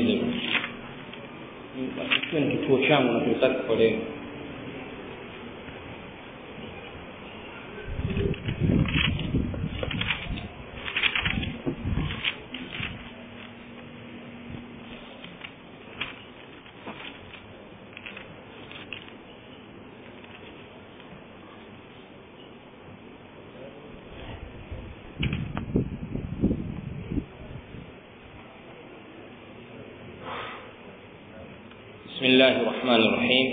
nimalize ni kituo changu na tutaki kwa leo بسم الله الرحمن الرحيم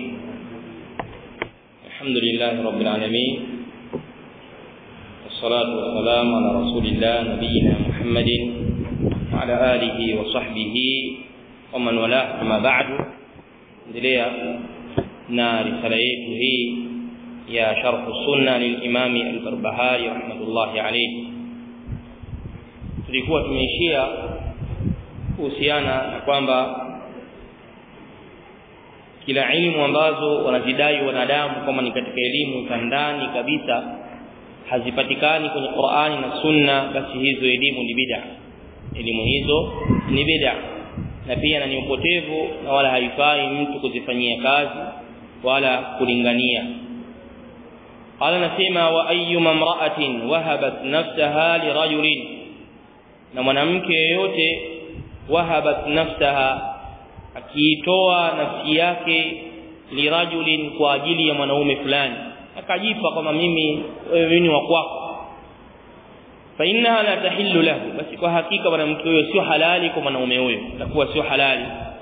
الحمد لله رب العالمين والصلاة والسلام على رسول الله نبينا محمد وعلى آله وصحبه ومن والاه أما بعد endelea na risala yetu hii ya sharh sunna lilimam al-Barbahari rahmatullahi alayhi tulikuwa tumeishia kuhusiana na kwamba kila elimu ambazo wanazidai wanadamu kama ni katika elimu za ndani kabisa hazipatikani kwenye Qur'ani na Sunna basi hizo elimu ni bid'a elimu hizo ni bid'a na pia na ni upotevu na wala haifai mtu kuzifanyia kazi wala kulingania qala nasema wa ayyuma imra'atin wahabat nafsaha lirajulin na mwanamke yeyote wahabat nafsaha akiitoa nafsi yake lirajulin kwa ajili ya mwanaume fulani akajipa kwamba mimi wewe ni wa kwako fa innaha la tahillu lahu basi kwa hakika mwanamke huyo sio halali kwa mwanaume huyo itakuwa sio halali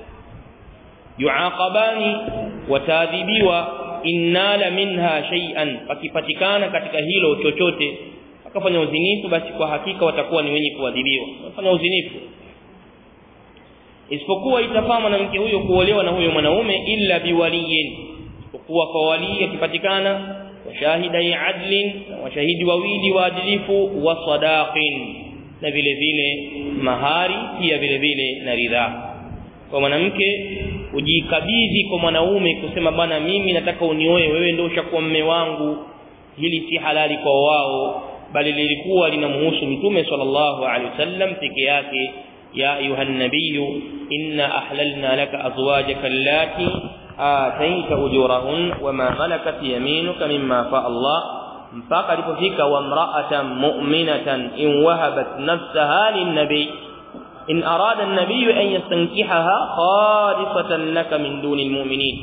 yuaqabani wataadhibiwa innala minha shay'an akipatikana katika hilo chochote akafanya uzinifu basi kwa hakika watakuwa ni wenye kuadhibiwa wafanya uzinifu isipokuwa itafaa mwanamke huyo kuolewa na huyo mwanaume illa biwaliyin isipokuwa kwa wali akipatikana washahidai adlin washahidi wawili waadilifu wa sadaqin na vile vile mahari pia vile vile na ridhaa kwa mwanamke ujikabidhi kwa mwanaume kusema bana mimi nataka unioe wewe ndio ushakuwa mme wangu hili si halali kwa wao bali lilikuwa linamhusu mtume sallallahu alaihi wasallam peke yake يا أيها النبي إنا أحللنا لك أزواجك اللاتي آتيت أجورهن وما ملكت يمينك مما فاء الله mpaka alipofika wamra'atan mu'minatan in wahabat nafsaha lin-nabi in arada an-nabiy an yastankihaha khalisatan laka min duni al-mu'minin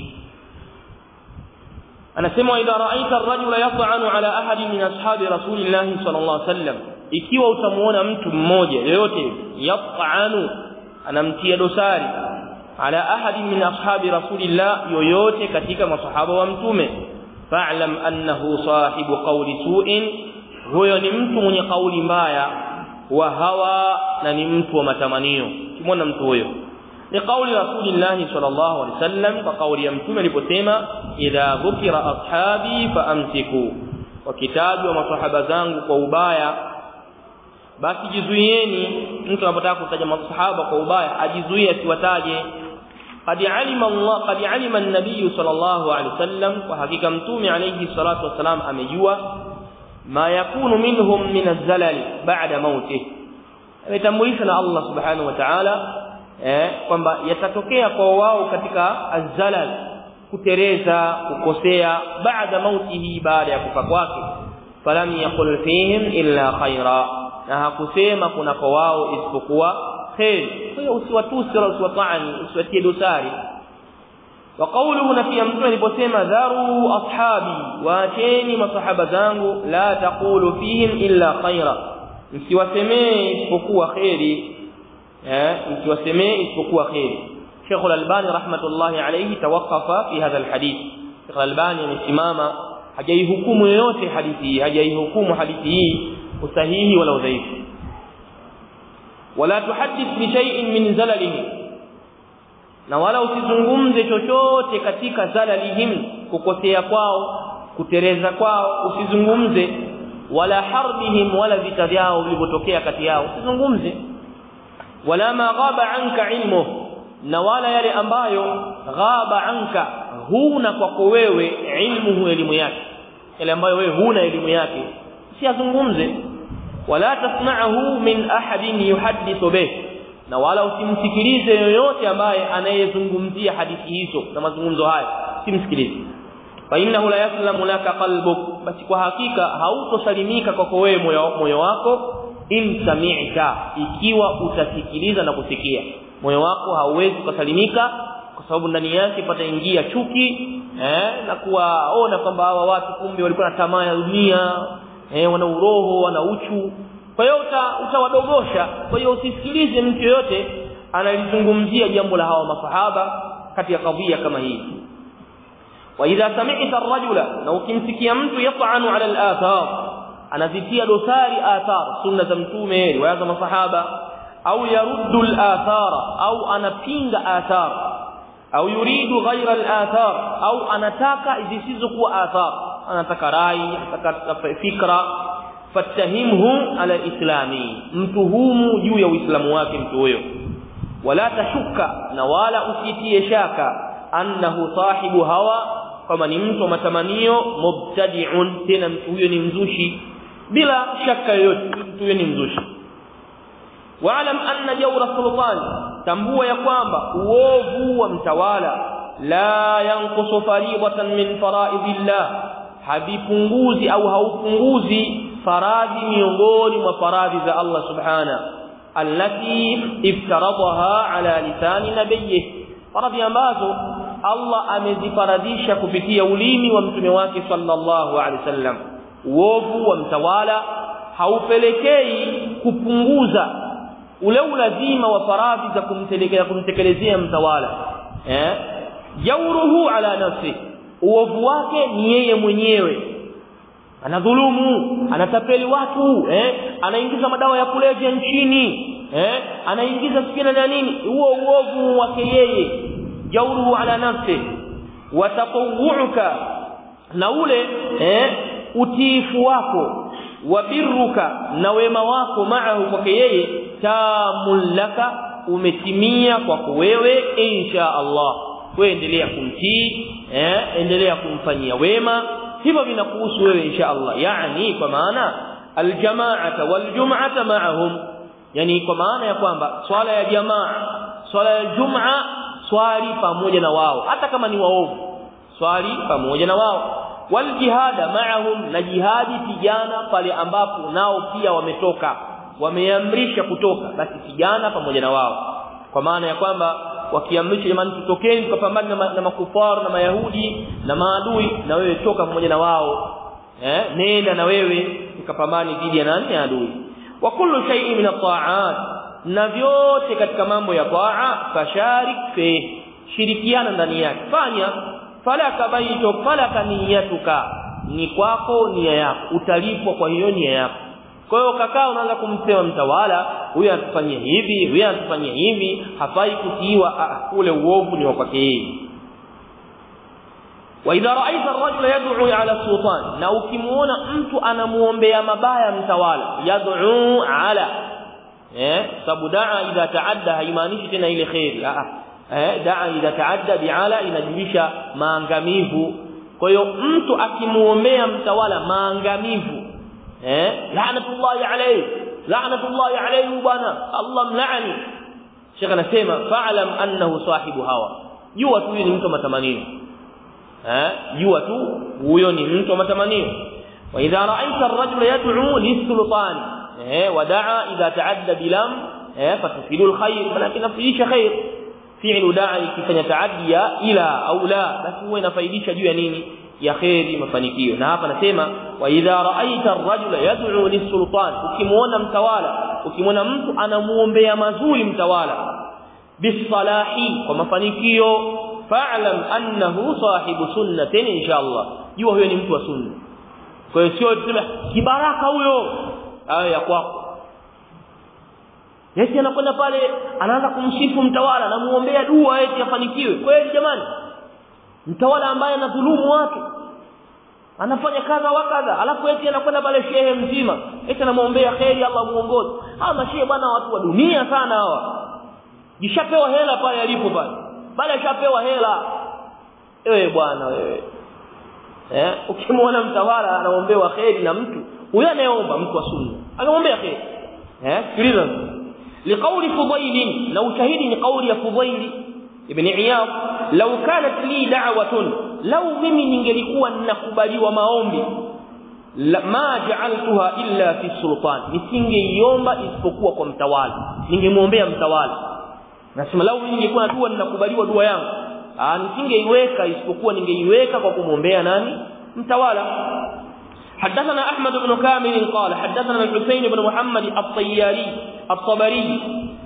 anasema idha ra'aita ar-rajula yat'anu ala ahadin min ashabi rasulillah sallallahu alaihi wasallam ikiwa utamuona mtu mmoja yoyote yat'anu anamtia dosari ala ahadin min ashabi rasulillah yoyote katika masahaba wa mtume fa'lam annahu sahibu qawli su'in huyo ni mtu mwenye kauli mbaya wa hawa na ni mtu wa matamanio kimwona mtu huyo ni kauli rasulillah sallallahu alaihi wasallam kwa kauli ya mtume aliposema idha dhukira ashabi faamsiku wakitajwa masahaba zangu kwa ubaya basi jizuieni mtu anapotaka kutaja masahaba kwa ubaya ajizuie asiwataje qad alima Allah qad alima an-nabiy sallallahu alaihi wasallam kwa hakika mtume alayhi salatu wasalam amejua ma yakunu minhum min az-zalal ba'da mautih ametambulishwa na Allah subhanahu wa ta'ala eh kwamba yatatokea kwa wao katika az-zalal kutereza kukosea baada mautihi baada ya kufa kwake falam yaqul fihim illa khaira na hakusema kuna kwa wao isipokuwa khair kwa hiyo usiwatusi wala usiwatani usiwatie dosari wa qawluhu na pia mtume aliposema dharu ashabi waacheni masahaba zangu la taqulu fihim illa khaira msiwasemee isipokuwa khairi eh msiwasemee isipokuwa khairi Sheikh Al-Albani rahmatullahi alayhi tawaqafa fi hadha al-hadith Sheikh Al-Albani amesimama hajaihukumu yoyote hadithi hii hajaihukumu hadithi hii usahihi wala udhaifu wala tuhaddith bi shay'in min zalalihim na wala usizungumze chochote katika zalalihim kukosea kwao kutereza kwao usizungumze wala harbihim wala vita vyao vilivyotokea kati yao usizungumze wala ma ghaba anka ilmu na wala yale ambayo ghaba anka huna kwako wewe ilmu elimu yake yale ambayo wewe huna elimu yake usiyazungumze wala tasma'ahu min ahadin yuhaddithu bih na wala usimsikilize yoyote ambaye anayezungumzia hadithi hizo na mazungumzo haya simsikilize fa innahu la yaslamu laka qalbuk basi kwa hakika hautosalimika kwako wewe moyo, moyo wako in sami'ta ikiwa utasikiliza na kusikia moyo wako hauwezi kusalimika kwa sababu ndani yake pataingia chuki eh na kuwaona kwamba hawa watu kumbe walikuwa na tamaa ya dunia eh wana uroho wana uchu kwa hiyo utawadogosha kwa hiyo usisikilize mtu yoyote analizungumzia jambo la hawa masahaba kati ya kadhia kama hii wa idha sami'ta ar-rajula na ukimsikia mtu yat'anu 'ala al-athar anazitia dosari athar sunna za mtume riwaya za masahaba au yaruddu al-athara au anapinga athar au yuridu ghayra al-athar au anataka zisizokuwa athar anataka rai anataka fikra fatahimhu ala islami mtuhumu juu ya uislamu wake mtu huyo wala tashuka na wala usitie shaka annahu sahibu hawa kama ni mtu wa matamanio mubtadi'un tena mtu huyo ni mzushi bila shaka yoyote mtu huyo ni mzushi waalam anna jawra sultan tambua ya kwamba uovu wa mtawala la yanqusu fariidatan min faraidillah habipunguzi au haupunguzi faradhi miongoni mwa faradhi za Allah subhana allati iftaradaha ala lisani nabiyhi faradhi ambazo Allah amezifaradhisha kupitia ulimi wa mtume wake sallallahu alaihi wasallam uovu wa mtawala haupelekei kupunguza ule ulazima wa faradhi za kumtelekea kumtekelezea mtawala eh jauruhu ala nafsi uovu wake ni yeye mwenyewe anadhulumu anatapeli watu eh anaingiza madawa ya kulevya nchini eh anaingiza sikina na nini huo uovu wake yeye jauruhu ala nafsi wa tatawuka na ule eh utiifu wako wa birruka na wema wako maahu kwake yeye tamul laka umetimia kwako wewe insha Allah wewe endelea kumtii eh endelea kumfanyia wema hivyo vinakuhusu wewe insha Allah yani kwa maana aljamaata waljum'ata ma'ahum yani kwa maana ya kwamba swala ya jamaa swala ya jum'a swali pamoja na wao hata kama ni waovu swali pamoja na wao waljihada ma'ahum na jihadi pigana pale ambapo nao pia wametoka wameamrisha kutoka basi pigana pamoja na wao kwa maana ya kwamba wakiamrisha jamani tutokeni tukapambana na, na makufaru na mayahudi na maadui na wewe toka pamoja na wao eh nenda na wewe tukapambane dhidi ya nani adui wa kullu shay'in min at-ta'at na vyote katika mambo ya taa fasharik fi shirikiana ndani yake fanya falaka baito falaka niyatuka ni kwako nia yako utalipwa kwa hiyo nia yako kwa hiyo kakaa unaanza kumsema mtawala huyu anatufanyia hivi huyu anatufanyia hivi hafai kutiiwa ule uovu ni wa kwake yeye wa idha ra'aita ar-rajula yad'u 'ala sultan na ukimuona mtu anamuombea mabaya mtawala yad'u 'ala eh sababu da'a idha ta'adda haimaanishi tena ile khairi ah eh da'a idha ta'adda bi'ala inajulisha maangamivu kwa hiyo mtu akimuombea mtawala maangamivu eh la'natullahi alayhi la'natullahi alayhi bwana Allah mlaani Sheikh anasema fa'lam annahu sahibu hawa jua tu ni mtu matamanio eh jua tu huyo ni mtu wa matamanio wa idha ra'aita ar-rajula yad'u lis-sultan eh wada'a idha ta'adda bilam eh fatufidu al-khair walakin nafiisha khair fi'lu da'a ikifanya taaddia ila au la basi huwa inafaidisha juu ya nini ya khairi mafanikio na hapa nasema wa idha ra'aita ar-rajula yad'u lis-sultan ukimuona mtawala ukimuona mtu anamuombea mazuri mtawala bisalahi kwa mafanikio fa'lam annahu sahibu sunnatin inshallah jua huyo ni mtu wa sunna kwa hiyo sio tuseme kibaraka huyo ayo ya kwako Yesi anakwenda pale anaanza kumsifu mtawala anamuombea dua eti afanikiwe kweli jamani mtawala ambaye anadhulumu watu anafanya kadha wa kadha alafu eti anakwenda pale shehe mzima eti anamuombea kheri Allah muongoze hawa mashehe bwana watu wa dunia sana hawa jishapewa hela pale alipo pale pale ashapewa hela ewe bwana wewe eh ukimwona mtawala anaombewa kheri na mtu huyo anayeomba mtu wa sunna anaombea kheri eh sikiliza liqawli fudail na ushahidi ni kauli ya fudail ibn iyad law kanat li da'watun law mimi ningelikuwa ninakubaliwa maombi ma ja'altuha illa fi sultan nisingeiomba isipokuwa kwa mtawala ningemuombea mtawala nasema lau mimi ningekuwa dua ninakubaliwa dua yangu ah nisingeiweka isipokuwa ningeiweka kwa kumwombea nani mtawala حدثنا أحمد بن كامل قال حدثنا الحسين بن محمد الطياري الطبري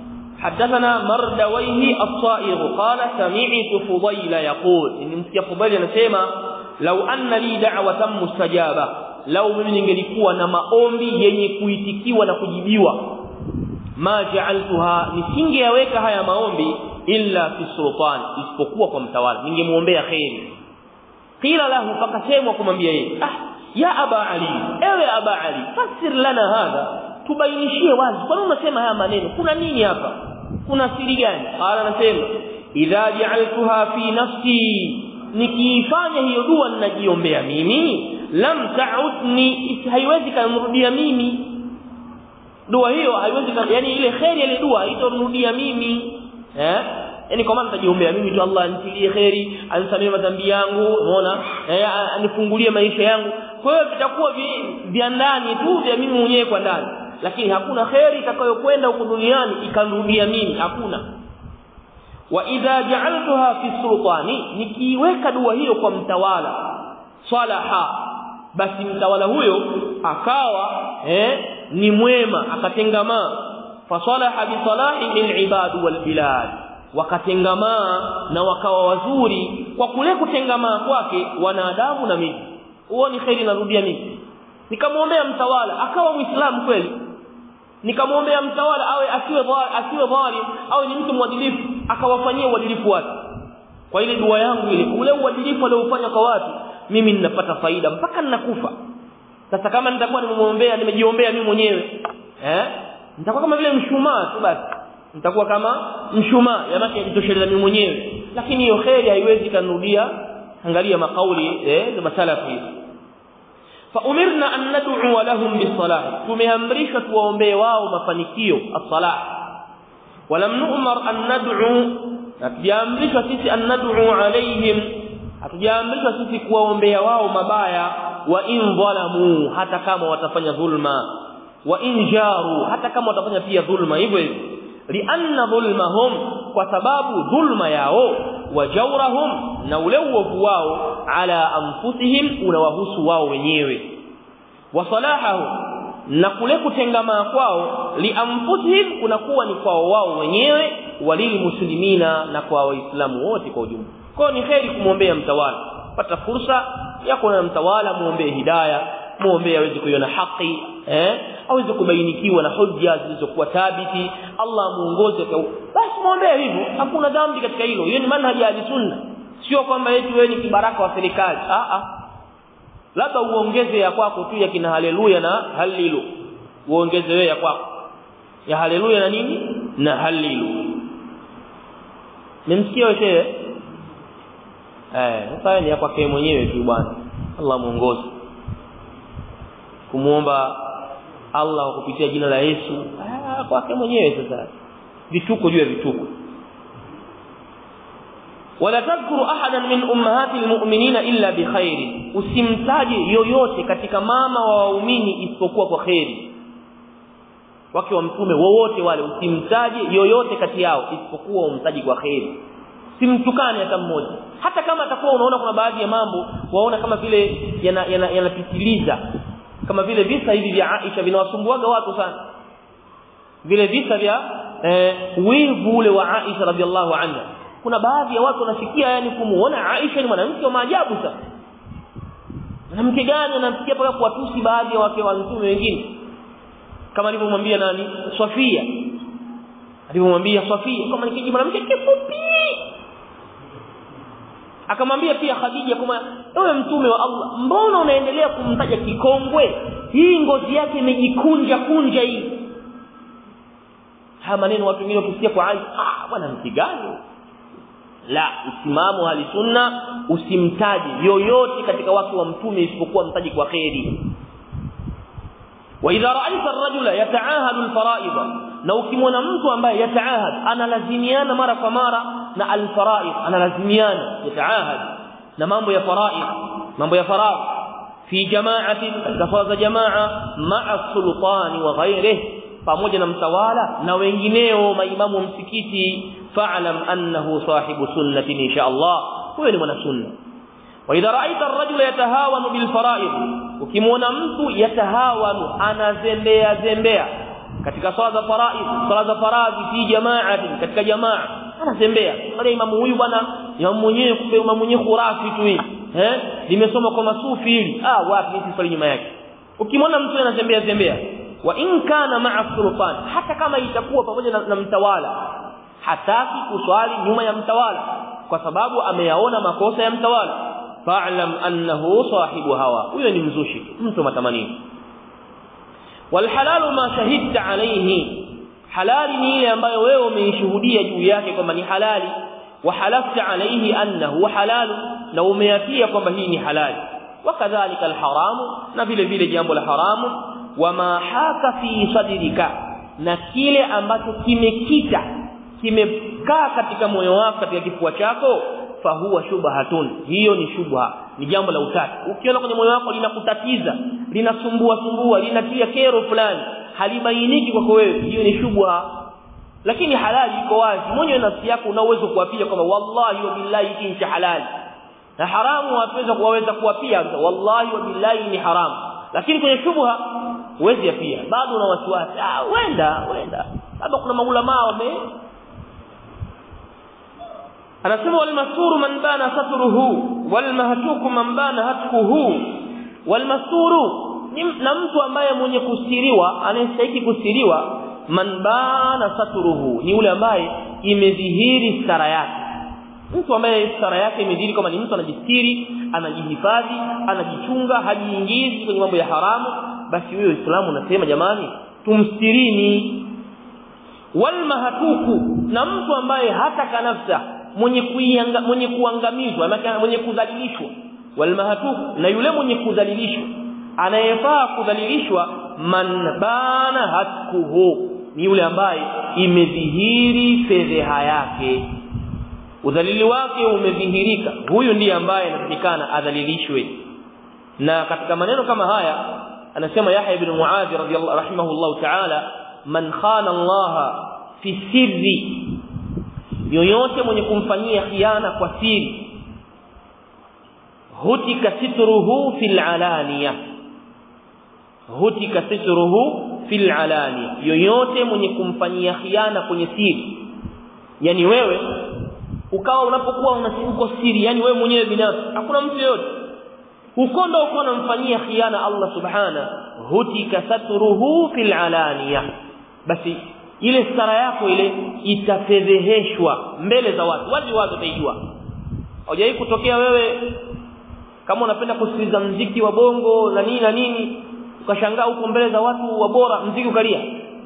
حدثنا مردويه الصائغ قال سمعت فضيل يقول إن مسك فضيل نسيما لو أن لي دعوة مستجابة لو من ningelikuwa na maombi yenye kuitikiwa na kujibiwa ma ja'altuha nisingeyaweka haya maombi illa fi sultan isipokuwa kwa mtawala ningemuombea khairi qila lahu fakasemwa kumwambia yeye ah ya aba ali ewe aba ali fasir lana hadha tubainishie wazi kwa nini unasema haya maneno kuna nini hapa kuna siri gani qala anasema idha ja'altuha fi nafsi nikiifanya hiyo dua ninajiombea mimi lam ta'udni haiwezi kanrudia mimi dua hiyo haiwezi yani ile khairi ile dua haitorudia mimi eh yani kwa maana nitajiombea mimi tu Allah anitilie khairi anisamee madhambi yangu unaona eh anifungulie maisha yangu kwa hiyo vitakuwa vya ndani tu vya mimi mwenyewe kwa ndani lakini hakuna khairi itakayokwenda huko duniani ikanrudia mimi hakuna wa idha ja'altuha fi sultani nikiweka dua hiyo kwa mtawala salaha basi mtawala huyo akawa eh ni mwema akatengamaa fasalaha bi salahi al-ibad wal bilad wakatengamaa na wakawa wazuri kwa kule kutengamaa kwake wanadamu na miji huo ni khairi narudia mimi nikamwombea mtawala akawa muislamu kweli nikamwombea mtawala awe asiwe asiwe dhalim au ni mtu mwadilifu akawafanyia uadilifu wake kwa ile dua yangu ile ule uadilifu aliofanya kwa watu mimi ninapata faida mpaka ninakufa sasa kama nitakuwa nimemwombea nimejiombea mimi mwenyewe eh nitakuwa kama vile mshumaa tu basi nitakuwa kama mshumaa yamake jitosheleza mimi mwenyewe lakini hiyo khairi haiwezi kanudia angalia makauli eh za masalafi فأمرنا أن ندعو لهم بالصلاح tumeamrishwa tuwaombee wao mafanikio as-salah ولم نؤمر أن ندعو hatujaamrishwa sisi an nad'u alaihim hatujaamrishwa sisi kuwaombea wao mabaya wa in dhalamu hata kama watafanya dhulma wa in jaru hata kama watafanya pia dhulma hivyo hivyo lianna dhulmahum kwa sababu dhulma yao wa jawrahum na ule uovu wao ala anfusihim unawahusu wao wenyewe wa salahahum na kule kutengamaa kwao lianfusihim kunakuwa ni kwao wao wenyewe walilmuslimina na kwa waislamu wote kwa ujumla kwa ni kheri kumwombea mtawala pata fursa yako na mtawala muombee hidayah muombee aweze kuiona haki eh aweze kubainikiwa na hujja zilizokuwa thabiti Allah muongoze kwa basi muombee hivyo hakuna dhambi katika hilo hiyo ni manhaji ya sunna sio kwamba eti wewe ni kibaraka wa serikali a a labda uongeze ya kwako tu ya kina haleluya na halilu uongeze wewe ya kwako ya haleluya na nini na halilu nimsikia wewe eh sasa ni kwake mwenyewe tu bwana Allah muongoze kumuomba Allah kupitia jina la Yesu ah kwake mwenyewe sasa vituko juu ya vituko wala tadhkuru ahadan min ummahati almu'minina illa bikhair usimtaje yoyote katika mama wa waumini isipokuwa kwa khairi wake wa mtume wowote wale usimtaje yoyote kati yao isipokuwa umtaji kwa khairi simtukane hata mmoja hata kama atakuwa unaona kuna baadhi ya mambo waona kama vile yanapitiliza yana, yana kama vile visa hivi vya Aisha vinawasumbuaga watu sana vile visa vya eh, wivu ule wa Aisha radhiallahu anha kuna baadhi ya watu wanasikia yani kumuona Aisha ni mwanamke wa maajabu sana mwanamke gani anamsikia mpaka kuwatusi baadhi ya wake wa mtume wengine kama alivyomwambia nani Safia alivyomwambia Safia kama nikiji mwanamke kifupi akamwambia pia Khadija kama ewe mtume wa Allah mbona unaendelea kumtaja kikongwe hii ngozi yake imejikunja kunja hii haya maneno watu wengine wakisikia kwa Aisha ah bwana mtigani la usimamu hali sunna usimtaji yoyote katika watu wa mtume isipokuwa mtaji kwa khairi wa idha ra'aita ar-rajula yata'ahadu al-fara'id na ukimwona mtu ambaye yataahad analazimiana mara kwa mara na alfaraid analazimiana yataahad na mambo ya faraid mambo ya faradhi fi jama'ati kafaza jamaa ma'a sultani wa ghairihi pamoja na mtawala na wengineo maimamu wa msikiti fa'lam annahu sahibu sunnatin insha Allah huyo ni mwana sunna wa idha ra'aita ar-rajula yatahawanu bil fara'id ukimwona mtu yatahawanu anazembea zembea katika swala za faraid swala za faradhi fi jama'ati katika jamaa anazembea wale imamu huyu bwana imamu mwenyewe kumbe imamu mwenyewe khurafi tu hii eh limesoma kwa masufi hili ah wapi mimi swali nyuma yake ukimwona mtu anazembea zembea wa in kana ma'a sultan hata kama itakuwa pamoja na, na mtawala hataki kuswali nyuma ya mtawala kwa sababu ameyaona makosa ya mtawala fa'lam annahu sahibu hawa huyo ni mzushi mtu matamanio wal halalu ma shahidta alayhi halali ni ile ambayo wewe umeishuhudia juu yake kwamba ni halali wa halafta alayhi annahu halalu na umeyatia kwamba hii ni halali wakadhalika alharamu na vile vile jambo la haramu wama haka fi sadrika na kile ambacho kimekita kimekaa katika moyo wako katika kifua chako fahuwa shubhatun hiyo ni shubha ni jambo la utata ukiona kwenye moyo wako linakutatiza linasumbua sumbua linatia kero fulani halibainiki kwako wewe hiyo ni shubha lakini halali iko wazi mwenye nafsi yako una uwezo kuapia kwamba wallahi wa billahi hiki ni halali na haramu waweza kuwaweza kuapia wallahi wa billahi ni haramu lakini kwenye shubha huwezi pia bado una wasiwasi ah wenda wenda labda kuna maulama wame anasema wal masuru man bana satruhu wal mahtuku man bana hatkuhu wal masuru na mtu ambaye mwenye kustiriwa anayestahili kustiriwa man bana satruhu ni yule ambaye imedhihiri stara yake mtu ambaye stara yake imedhihiri kama ni mtu anajistiri anajihifadhi anajichunga hajiingizi kwenye mambo ya haramu basi huyo Uislamu unasema jamani tumstirini wal mahatuku na mtu ambaye hata kanafsa mwenye kuianga, mwenye kuangamizwa mwenye kudhalilishwa wal mahatuku na yule mwenye kudhalilishwa anayefaa kudhalilishwa man bana hatkuhu ni yule ambaye imedhihiri fedheha yake udhalili wake umedhihirika huyu ndiye ambaye anatakikana adhalilishwe na katika maneno kama haya anasema Yahya ibn Muadh radhiyallahu rahimahullah ta'ala man khana Allah fi sirri yoyote mwenye kumfanyia khiana kwa siri hutika sitruhu fil alaniya hutika sitruhu fil alaniya yoyote mwenye kumfanyia khiana kwenye siri yani wewe ukawa unapokuwa unasiuko siri yani wewe mwenyewe binafsi hakuna mtu yeyote huko ndo uko unamfanyia khiana Allah subhana hutika satruhu fil alaniya basi ile stara yako ile itafedheheshwa mbele za watu wazi wazi utaijua hujai kutokea wewe kama unapenda kusikiliza mziki wa bongo na nini na nini ukashangaa huko mbele za watu wa bora mziki ukalia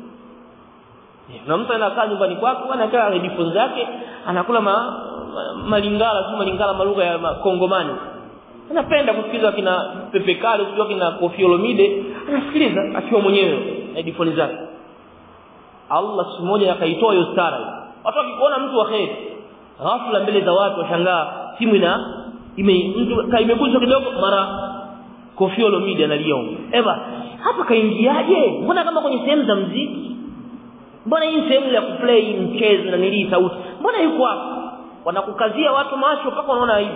na mtu anakaa nyumbani kwako anakaa headphones zake anakula ma, ma, malingala si malingala malugha ya kongomani anapenda kusikiliza kina Pepe Kale kujua kina Koffi Olomide anasikiliza akiwa mwenyewe headphones zake Allah siku moja akaitoa hiyo stara watu wakikuona mtu wa kheri ghafla mbele za watu washangaa simu ina ime mtu kaimeguzwa kidogo mara Koffi Olomide analia eva hapa kaingiaje mbona kama kwenye sehemu za mziki mbona hii sehemu ya kuplay mchezo na nilii sauti mbona yuko hapa wanakukazia watu macho mpaka wanaona aibu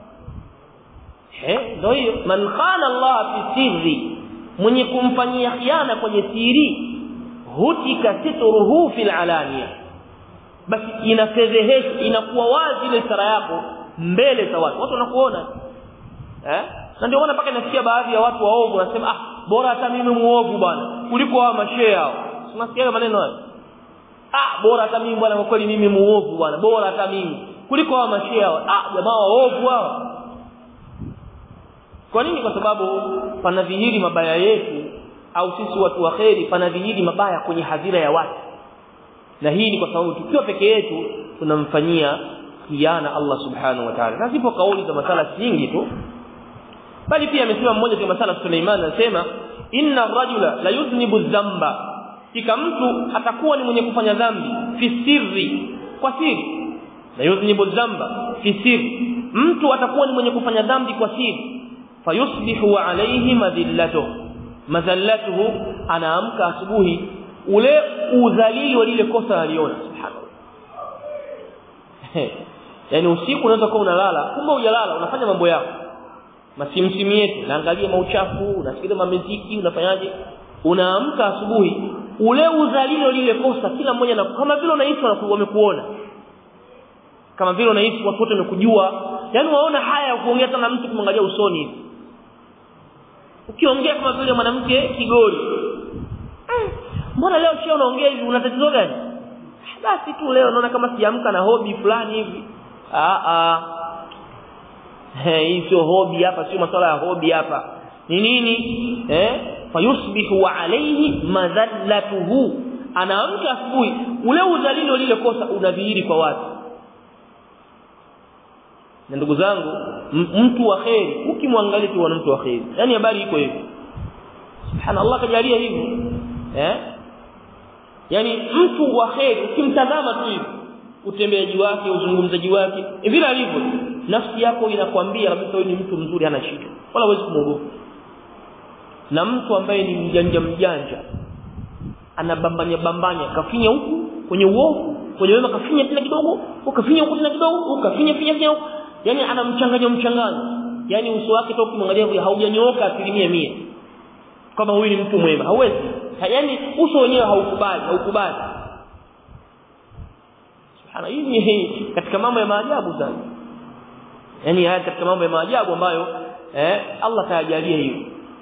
eh ndio hiyo man khana Allah fi sirri mwenye kumfanyia khiana kwenye siri hutika sitruhu fil alaniya basi inafedhehesha inakuwa wazi ile sara yako mbele za watu watu wanakuona eh na ndio maana mpaka nasikia baadhi ya watu waovu wanasema ah bora hata mimi muovu bwana kuliko hawa mashehe hao unasikia maneno hayo ah bora hata mimi bwana kwa kweli mimi muovu bwana bora hata mimi kuliko hawa mashehe hao ah jamaa waovu hao kwa nini kwa sababu panadhihiri mabaya yetu au sisi watu wa kheri panadhihiri mabaya kwenye hadhira ya watu na hii ni kwa sababu tukiwa peke yetu tunamfanyia khiana Allah subhanahu wa ta'ala na zipo kauli za masala nyingi tu bali pia amesema mmoja katika masala Suleiman anasema inna rajula la yudhnibu dhanba kika mtu atakuwa ni mwenye kufanya dhambi fi sirri kwa siri na yuznibu dhamba fi sirri mtu atakuwa ni mwenye kufanya dhambi kwa siri fayusbihu alayhi madhillatuhu madhallatuhu anaamka asubuhi ule udhalili wa lile kosa aliona subhanallah yani usiku unaweza kuwa unalala kumbe hujalala unafanya mambo yako masimsimu yetu unaangalia mauchafu unasikiliza mamiziki unafanyaje unaamka asubuhi ule udhalili wa lile kosa kila mmoja na kama vile unahisi wamekuona kama vile unahisi watu wote wamekujua yani waona haya ya kuongea tena mtu kumwangalia usoni hivi ukiongea kama vile mwanamke kigori mbona leo sio unaongea hivi una tatizo gani basi tu leo naona kama siamka na hobi fulani hivi ah ah hii sio hobi hapa sio masuala ya hobi hapa ni nini eh fayusbihu alayhi madhallatuhu anaamka asubuhi ule udhalili lile kosa unadhihiri kwa watu na ndugu zangu mtu wa kheri ukimwangalia tu mtu wa kheri yani habari iko hivi subhanallah kajalia hivi eh yani mtu wa kheri ukimtazama tu hivi utembeaji wake uzungumzaji wake vile alivyo nafsi yako inakwambia kabisa huyu ni mtu mzuri hana shida wala huwezi kumwogopa na mtu ambaye ni mjanja mjanja anabambanya bambanya kafinya huku kwenye uovu kwenye wema kafinya tena kidogo ukafinya huku tena kidogo ukafinya finya finya yani anamchanganya mchanganyo yani uso wake toka kumwangalia haujanyooka asilimia mia kama huyu ni mtu mwema hauwezi yani uso wenyewe haukubali haukubali subhana hii katika mambo ya maajabu sana yani haya katika mambo ya maajabu ambayo eh Allah tajalia hiyo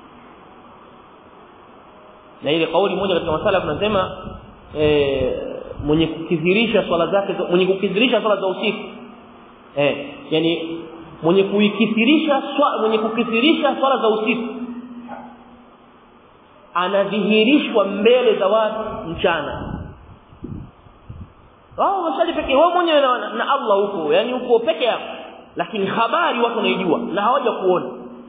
na ile kauli moja katika masala tunasema eh mwenye kukithirisha swala zake mwenye kukithirisha swala za usiku eh yani mwenye kuikithirisha swala mwenye kukithirisha swala za usiku anadhihirishwa mbele za watu mchana wao wasali pekee wao mwenyewe na, na Allah huko yani huko peke yako lakini habari watu wanaijua na hawaja kuona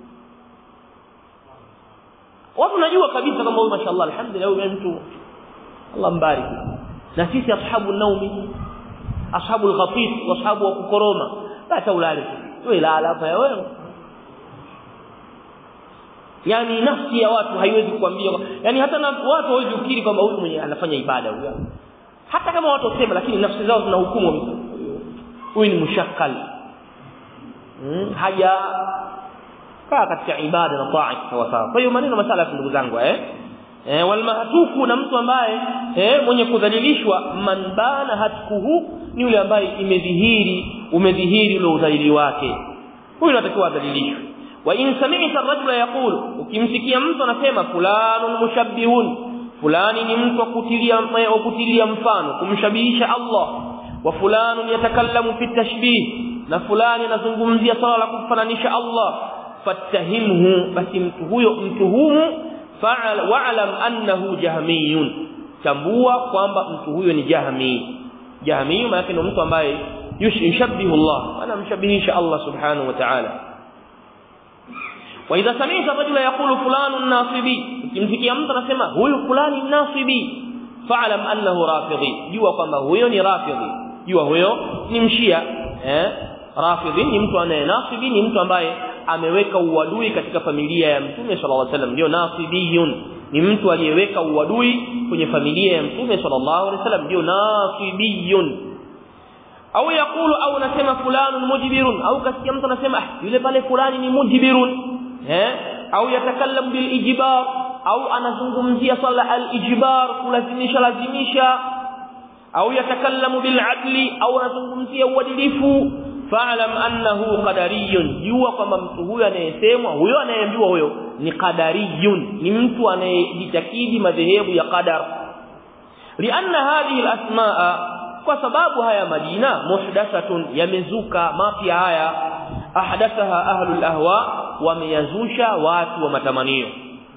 watu wanajua kabisa kwamba huyu mashaallah alhamdulillah huyu mtu Allah mbariki na sisi ashabu naumi ashabu al-ghafif ashabu wa kukoroma basi ulale wewe lala hapa wewe yani nafsi ya watu haiwezi kuambia yani hata na watu hawezi kukiri kwamba huyu mwenye anafanya ibada huyu hata kama watu wasema lakini nafsi zao zinahukumu huyu ni mushakkal hmm, haja kaa katika ibada na taa sawa sawa kwa hiyo maneno masala ndugu zangu eh eh walmahtuku na mtu ambaye eh mwenye kudhalilishwa man bana hatkuhu ni yule ambaye imedhihiri umedhihiri ule udhalili wake huyu anatakiwa adhalilishwe wa in sami'ta ar-rajula yaqulu ukimsikia mtu anasema fulanun mushabbihun fulani ni mtu akutilia akutilia mfano kumshabihisha Allah wa fulanun yatakallamu fi tashbih na fulani anazungumzia swala la kumfananisha Allah fattahimhu basi mtu huyo mtuhumu fa'al wa'lam annahu jahmiyun tambua kwamba mtu huyo ni jahmi jahmi maana ni mtu ambaye yushabbihu Allah ana mshabihisha Allah subhanahu wa ta'ala wa idha sami'ta rajula yaqulu fulanun nasibi ukimsikia mtu anasema huyu fulani nasibi fa'lam annahu rafidhi jua kwamba huyo ni rafidhi jua huyo ni mshia eh rafidhi ni mtu anayenasibi ni mtu ambaye ameweka uadui katika familia ya mtume sallallahu alaihi wasallam ndio nasibiyun ni mtu aliyeweka uadui kwenye familia ya mtume sallallahu alaihi wasallam ndio nasibiyun au yakulu au nasema fulanun mujbirun au kasikia mtu anasema yule pale fulani ni mujbirun eh au yatakallamu bil ijbar au anazungumzia swala al ijbar kulazimisha lazimisha au yatakallamu bil adli au anazungumzia uadilifu fa'lam annahu qadariyun jua kwamba mtu huyo anayesemwa huyo anayeambiwa huyo ni qadariyun ni mtu anayejitakidi madhehebu ya qadar lianna hadhihi alasmaa kwa sababu haya majina muhdathatun yamezuka mapya haya ahdathaha ahlul ahwa wameyazusha watu wa matamanio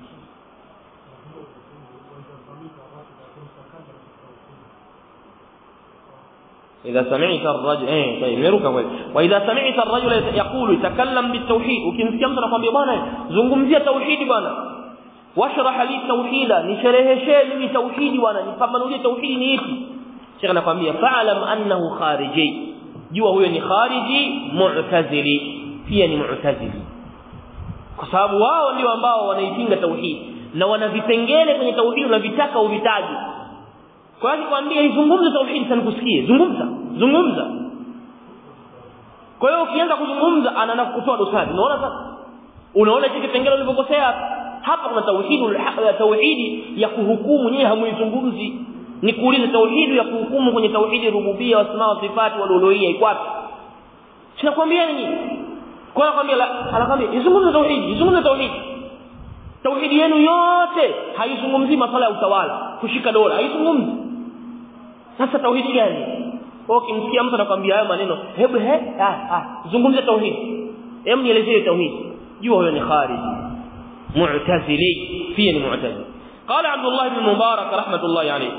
إذا سمعت الرجل إيه طيب نروك kweli وإذا سمعت الرجل يقول يتكلم بالتوحيد ukimsikia mtu anakuambia bwana zungumzia tauhidi bwana washrah li tauhida nishereheshe mimi tauhidi bwana nipambanulie tauhidi ni ipi Sheikh anakuambia fa'lam annahu khariji jua huyo ni khariji mu'tazili pia ni mu'tazili kwa sababu wao ndio ambao wanaipinga tauhidi na wana vipengele kwenye tauhidi unavitaka uvitaji kwa hiyo kwambia izungumze tauhidi sana kusikie zungumza zungumza kwa hiyo ukianza kuzungumza anaanza kutoa dosari unaona sasa unaona hiki kipengele ulivyokosea hapa kuna tauhidi tauhidi ya kuhukumu nyewe hamuizungumzi ni kuuliza tauhidi ya kuhukumu kwenye tauhidi rububia wasma wa sifati wal uluhiyya iko wapi sinakwambia nini kwa hiyo nakwambia anakwambia izungumze tauhidi izungumze tauhidi tauhidi yenu yote haizungumzii masuala ya utawala kushika dola haizungumzi sasa tauhidi gani kwa ukimsikia mtu anakuambia hayo maneno hebu he ah, ah zungumzia tauhidi hebu nielezee tauhidi jua huyo ni khariji mu'tazili pia ni mu'tazili قال عبد الله بن مبارك رحمه الله عليه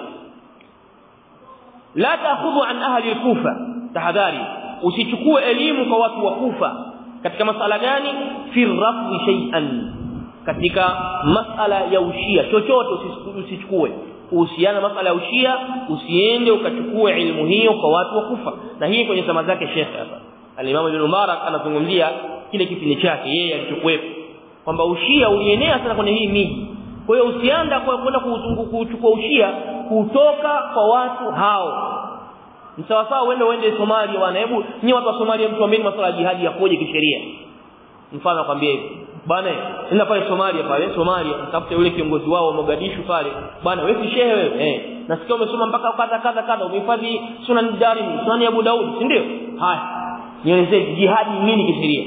لا تاخذوا عن اهل الكوفه تحذاري usichukue elimu kwa watu wa kufa katika masala gani fi rafdi shay'an katika masala ya ushia chochote usichukue kuhusiana masala ya ushia usiende ukachukue ilmu hiyo kwa watu wa kufa na hii kwenye sama zake Sheikh hapa al-Imam Ibn Mubarak anazungumzia kile kipindi chake yeye alichokuwepo kwamba ushia ulienea sana kwenye hii miji kwa hiyo usianda kwa kwenda kuchukua ushia kutoka kwa watu hao msawasawa uende uende Somalia bwana hebu nyinyi watu wa Somalia mtu ambaye masuala ya jihadi yakoje kisheria mfano akwambia hivi bwana nenda pale Somalia pale Somalia mtafute yule kiongozi wao wa Mogadishu pale bwana wewe si shehe wewe eh nasikia umesoma mpaka kadha kadha kadha umehifadhi sunan Darimi sunan Abu Daud si ndio haya nielezee jihadi nini kisheria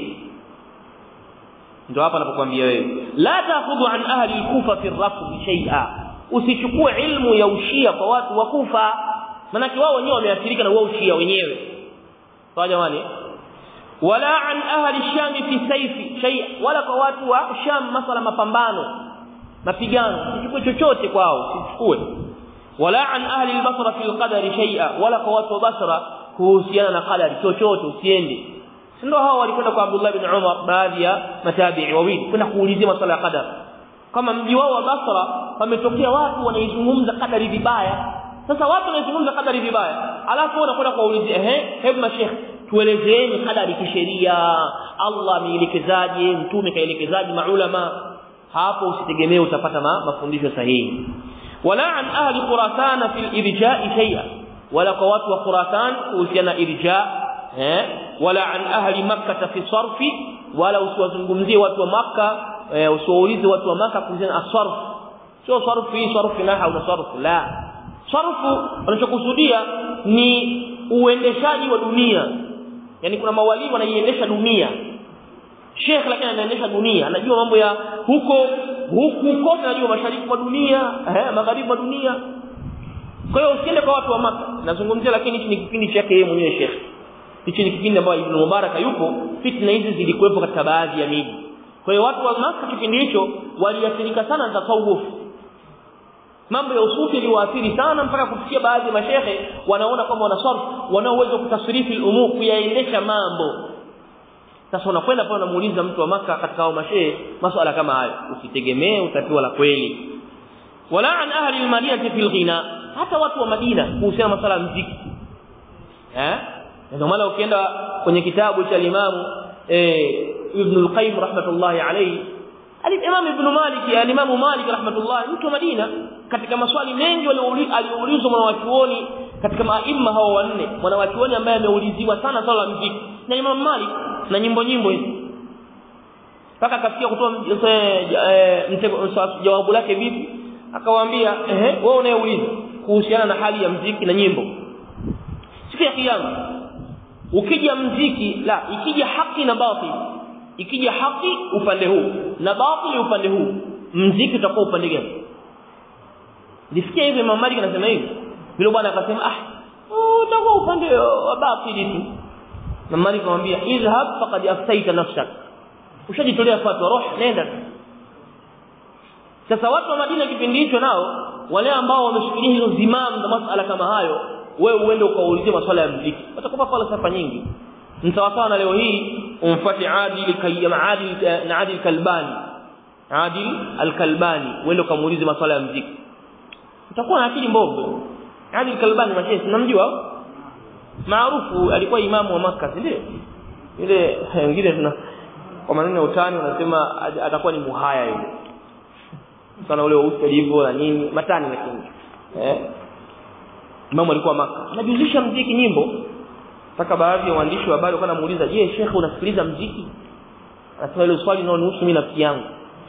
ndio hapa anapokuambia wewe la ta'khudhu an ahli kufa fi rafd shay'a usichukue ilmu ya ushia kwa watu wa kufa manake wao wenyewe wameathirika na wao ushia wenyewe sawa jamani wala an ahli sham fi sayfi shay wala kwa watu wa sham masala mapambano mapigano usichukue chochote kwao usichukue wala an ahli al-basra fi al-qadari shay'a wala kwa watu wa basra kuhusiana na qadari chochote usiende ndio hao walikwenda kwa Abdullah bin Umar baadhi ya matabi'i wawili kwenda kuulizia masuala ya qadar kama mji wao wa Basra pametokea watu wanaizungumza qadari vibaya sasa watu wanaizungumza qadari vibaya alafu wanakwenda kuwaulizia ehe hebu mashekh tuelezeeni qadari kisheria Allah ameelekezaje mtume kaelekezaje maulama hapo usitegemee utapata ma, mafundisho sahihi wala an ahli khurasan fil irja'i shay'a wala kwa watu wa khurasan kuhusiana irja' eh wala an ahli makkah fi sarfi wala usiwazungumzie watu wa makkah usiwaulize watu wa makkah kuhusiana asarf sio sarfi sarfi naha au sarfu la sarfu wanachokusudia ni uendeshaji wa dunia yani kuna mawali wanaiendesha dunia Sheikh lakini anaendesha dunia anajua mambo ya huko huku kote anajua mashariki mwa dunia eh magharibi mwa dunia kwa hiyo usiende kwa watu wa maka nazungumzia lakini hichi ni kipindi chake yeye mwenyewe Sheikh hichi ni kipindi ambacho Ibn Mubarak yupo fitna hizi zilikuwepo katika baadhi ya miji kwa hiyo watu wa maka kipindi hicho waliathirika sana na tasawuf mambo ya usufi iliwaathiri sana mpaka kufikia baadhi ya mashehe wanaona kwamba wana sarf wana uwezo kutasrifi umur kuyaendesha mambo sasa unakwenda pale unamuuliza mtu wa maka katika hao mashehe masuala kama hayo usitegemee utapewa la kweli wala an ahli almadinati fil ghina hata watu wa Madina kuhusiana masuala ya muziki eh ndio maana ukienda kwenye kitabu cha Imam eh Ibn al-Qayyim rahmatullahi alayhi Al-Imam Ibn Malik al-Imam Malik rahmatullah mtu wa Madina katika maswali mengi aliyoulizwa mwanawachuoni katika maimma hao wanne mwanawachuoni ambaye ameuliziwa sana swala la muziki na Imam Malik na nyimbo nyimbo hizi mpaka akafikia kutoa jawabu lake vipi akawaambia ehe wewe unayeuliza kuhusiana na hali ya mziki na nyimbo siku ya kiyama ukija mziki la ikija haki na batili ikija haki upande huu na batili upande huu mziki utakuwa upande gani nisikia hivi Imam Malik anasema hivi vile bwana akasema ah utakuwa upande wa batili tu na Malik akamwambia idhhab faqad aftaita nafsak ushajitolea fatwa roho nenda sasa watu wa Madina kipindi hicho nao wale ambao wameshikilia hizo zimamu na masala kama hayo wewe uende ukaulizie maswala ya muziki watakupa falsafa nyingi mtawasawa na leo hii umfuate adili kayyam adil na adil kalbani Adil al-Kalbani uende kumuulize masuala ya muziki utakuwa na akili mbovu Adil al-Kalbani mashehe tunamjua maarufu alikuwa imamu wa Makkah ndio ile wengine tuna kwa maneno ya utani wanasema atakuwa ni muhaya yule sana ule weusi alivyo na nini matani lakini eh imamu alikuwa maka anajuzisha mziki nyimbo mpaka baadhi ya waandishi wa habari wakawa namuuliza je shekhe unasikiliza mziki anasema ile swali linalonihusu mimi nafsi yangu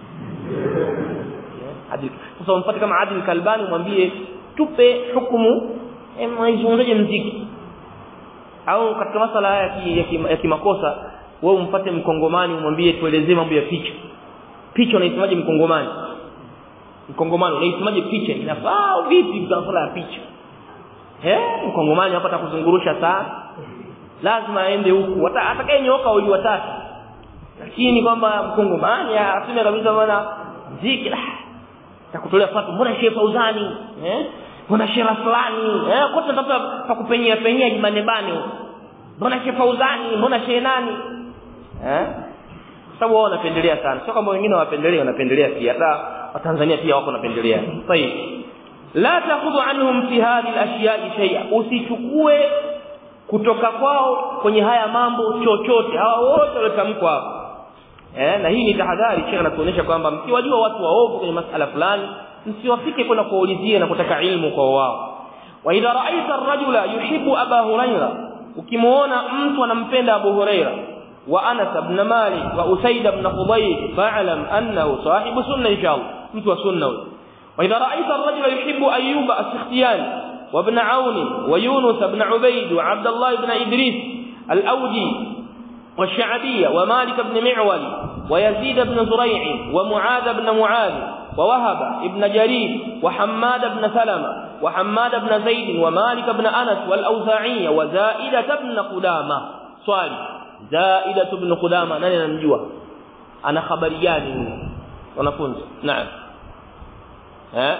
adil sasa umfuate kama adil kalbani mwambie tupe hukumu mwaizungumzaje mziki au katika masala haya ya kimakosa wewe umpate mkongomani umwambie tuelezee mambo ya picha picha unaisemaje mkongomani mkongomani unaisemaje picha inafaa vipi kwa masala ya picha eh mkongomani hapa atakuzungurusha sana lazima aende huku atakayenyoka wali watatu lakini kwamba mkongomani aseme kabisa bwana ziki la takutolea fatwa mbona shehe Fauzani eh mbona shehe fulani eh kote natafuta pa kupenyea penyea jimane bane mbona shehe Fauzani mbona shehe nani eh sababu wao wanapendelea sana sio kama wengine wapendelea wanapendelea pia hata watanzania pia wako wanapendelea طيب la takhudhu anhum fi hadhihi al-ashya'i shay'a usichukue kutoka kwao kwenye haya mambo chochote hawa wote waliotamkwa hapo eh na hii ni tahadhari shekha anatuonyesha kwamba mkiwajua watu waovu kwenye masala fulani msiwafike kwenda kuwaulizia na kutaka ilmu kwa wao wa idha ra'aita ar-rajula yuhibbu aba huraira ukimuona mtu anampenda abu huraira wa anas ibn malik wa usaid ibn khudayr fa'lam annahu sahibu sunna inshallah mtu wa sunna huyo وإذا رأيت الرجل يحب أيوب السختياني وابن عون ويونس بن عبيد وعبد الله بن إدريس الأودي والشعبية ومالك بن معول ويزيد بن زريع ومعاذ بن معاذ ووهب بن جرير وحماد بن سلمة وحماد بن زيد ومالك بن أنس والأوزاعية وزائدة بن قدامة صالح زائدة بن قدامة نani namjua ana habari gani wanafunzi naam eh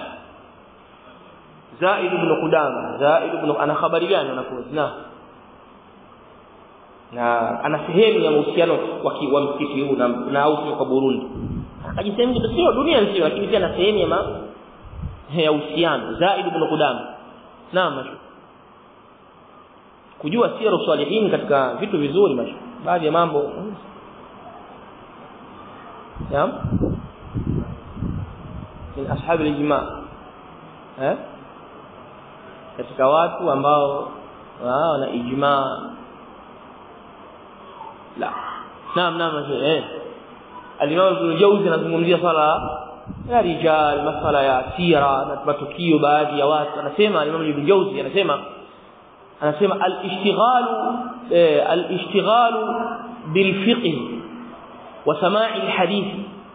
Zaid ibn Qudama Zaid ibn ana habari gani wanafunzi na na ana sehemu ya mahusiano wa msikiti huu na na au kwa Burundi akajisema sio dunia nzima lakini pia na sehemu ya ma ya uhusiano Zaid ibn Qudama naam kujua sira salihin katika vitu vizuri mashu baadhi ya mambo naam min ashab al-ijma eh katika watu ambao wana ijma la naam naam eh al-imam ibn jawzi anazungumzia swala ya rijal masala ya sira na matukio baadhi ya watu anasema al-imam ibn jawzi anasema anasema al-ishtighalu al-ishtighalu bil fiqh wa sama'i al-hadith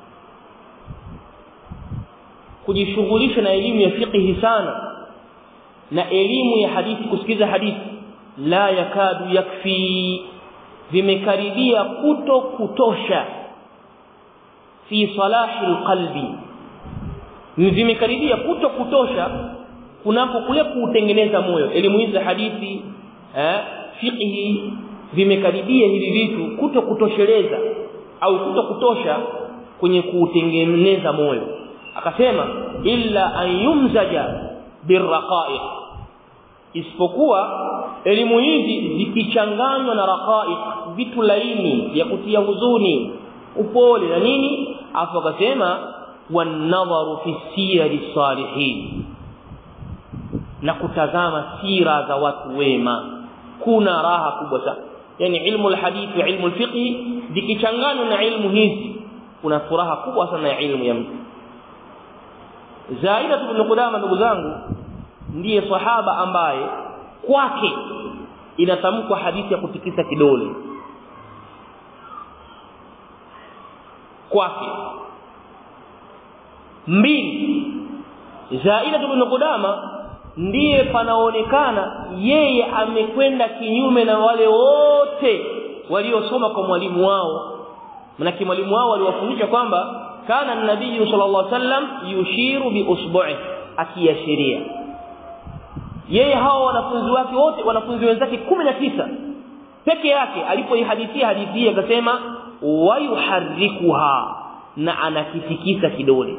kujishughulisha na elimu ya fiqh sana na elimu ya hadithi kusikiza hadithi la yakadu yakfi vimekaribia kuto kutosha fi salahi alqalbi vimekaribia kuto kutosha kunapo kule kuutengeneza moyo elimu hizi za hadithi eh fiqh vimekaribia hivi vitu kuto kutosheleza au kuto kutosha kwenye kuutengeneza moyo akasema illa an yumzaja birraqaiq isipokuwa elimu hizi zikichanganywa na raqaiq vitu laini vya kutia huzuni upole na nini afu akasema wanadharu fi siyari salihin na kutazama sira za watu wema kuna raha kubwa sana yani ilmu alhadith wa ilmu alfiqh zikichanganywa na ilmu hizi kuna furaha kubwa sana ya ilmu ya mtu Zaida ibn Qudama ndugu zangu ndiye sahaba ambaye kwake inatamkwa hadithi ya kutikisa kidole kwake mbili Zaida ibn Qudama ndiye panaonekana yeye amekwenda kinyume na wale wote waliosoma kwa mwalimu wao manake mwalimu wao aliwafundisha kwamba kana nabii sallallahu alaihi wasallam yushiru bi usbu'i akiashiria yeye hao wanafunzi wake wote wanafunzi wenzake 19 peke yake alipoihadithia hadithi akasema wayuharrikuha na anakitikisa kidole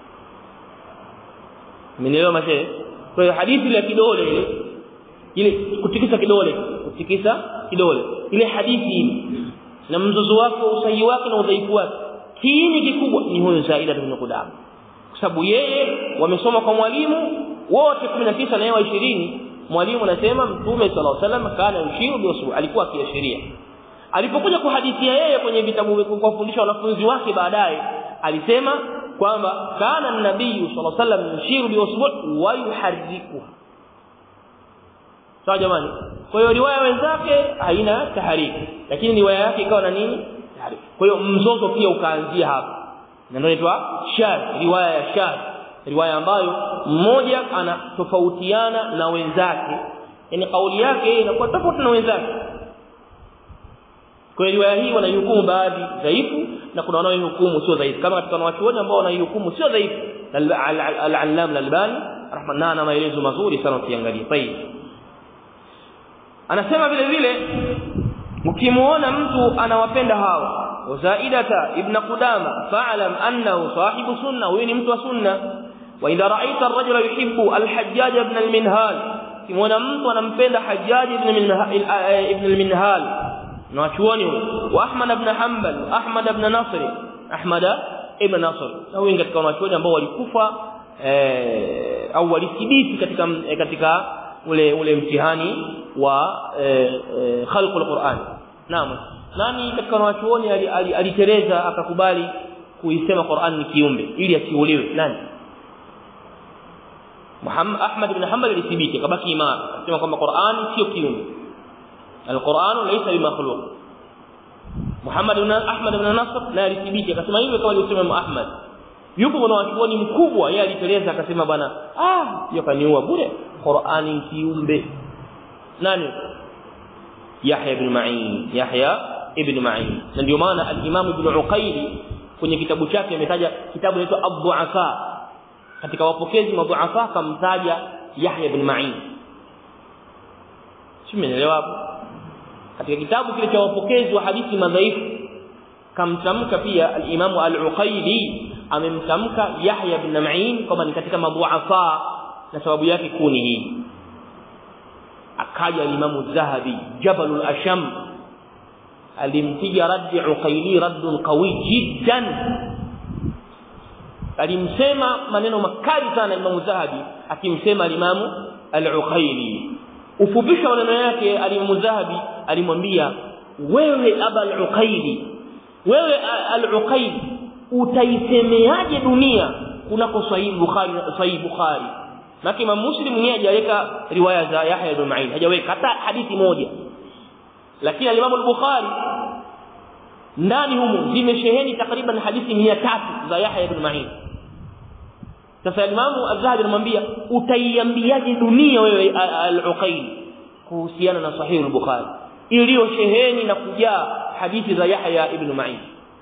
Mmenielewa mashe kwa hiyo hadithi ya kidole ile ile kutikisa kidole kutikisa kidole ile hadithi ile na mzozo wake usahihi wake na udhaifu wake kiini kikubwa ni huyo Zaida ibn Qudama kwa sababu yeye wamesoma kwa mwalimu wote 19 na yeye 20 mwalimu anasema mtume sallallahu alaihi wasallam kana yushiru biusu alikuwa akiashiria alipokuja kuhadithia yeye kwenye vitabu kwa kufundisha wanafunzi wake baadaye alisema kwamba kana nabii sallallahu alaihi wasallam yushiru biusbu wa yuharriku sawa jamani kwa hiyo riwaya wenzake haina tahariki lakini riwaya yake ikawa na nini tahariki kwa hiyo mzozo pia ukaanzia hapa na ndio inaitwa shadh riwaya ya shadh riwaya ambayo mmoja anatofautiana na wenzake yani kauli yake inakuwa tofauti na wenzake kwa hiyo riwaya hii wanaihukumu baadhi dhaifu na kuna wanaoihukumu sio dhaifu kama katika wanachuoni ambao wanaihukumu sio dhaifu al-allam al-albani rahmanana na maelezo mazuri sana ukiangalia tayeb anasema vile vile ukimuona mtu anawapenda hawa wazaidata ibn qudama fa'lam annahu sahibu sunna huyu ni mtu wa sunna wa idha ra'aita ar-rajula yuhibbu al-hajjaj ibn al-minhal kimuona mtu anampenda hajjaj ibn ibn al-minhal na wachuoni huyo wa ahmad ibn hanbal ahmad ibn nasr ahmad ibn nasr na wengi katika wanachuoni ambao walikufa eh, au walithibiti katika katika ule ule mtihani wa eh, eh, khalqul Qur'an naam nani katika wanachuoni alitereza akakubali kuisema Qur'an ni kiumbe ili asiuliwe nani Muhammad Ahmad ibn Hanbal alithibiti akabaki imara akasema kwamba Qur'an sio kiumbe Al-Qur'an laysa bimakhluq Muhammad ibn Ahmad ibn Nasr na alithibiti akasema hivyo kama alivyosema Ahmad yupo mwanachuoni mkubwa yeye aliteleza akasema bana ah hiyo kaniua bure Qur'ani kiumbe nani Yahya ibn Ma'in Yahya ibn Ma'in na ndio maana al-Imam ibn Uqayli kwenye kitabu chake ametaja kitabu kinaitwa Ad-Du'afa katika wapokezi madhuafa kamtaja Yahya ibn Ma'in simeelewa hapo katika kitabu kile cha wapokezi wa hadithi madhaifu kamtamka pia al-Imam al-Uqayli amemtamka Yahya ibn Ma'in kama ni katika madhuafa na sababu yake kuni hii akaja Imam Zahabi Jabalul Asham alimpiga raddi Uqayli raddun qawi jiddan alimsema maneno makali sana Imam Zahabi akimsema Imam Al-Uqayli ufupisha maneno yake Imam Zahabi alimwambia wewe Aba Al-Uqayli wewe Al-Uqayli utaisemeaje dunia kunako Sahih Bukhari Sahih Bukhari na Imam Muslim yeye hajaweka riwaya za Yahya ibn Ma'in hajaweka hata hadithi moja lakini Imam al-Bukhari ndani humu zimesheheni takriban hadithi 300 za Yahya ibn Ma'in sasa Imam Az-Zahabi anamwambia utaiambiaje dunia wewe al-Uqayl kuhusiana na Sahih al-Bukhari iliyosheheni na kujaa hadithi za Yahya ibn Ma'in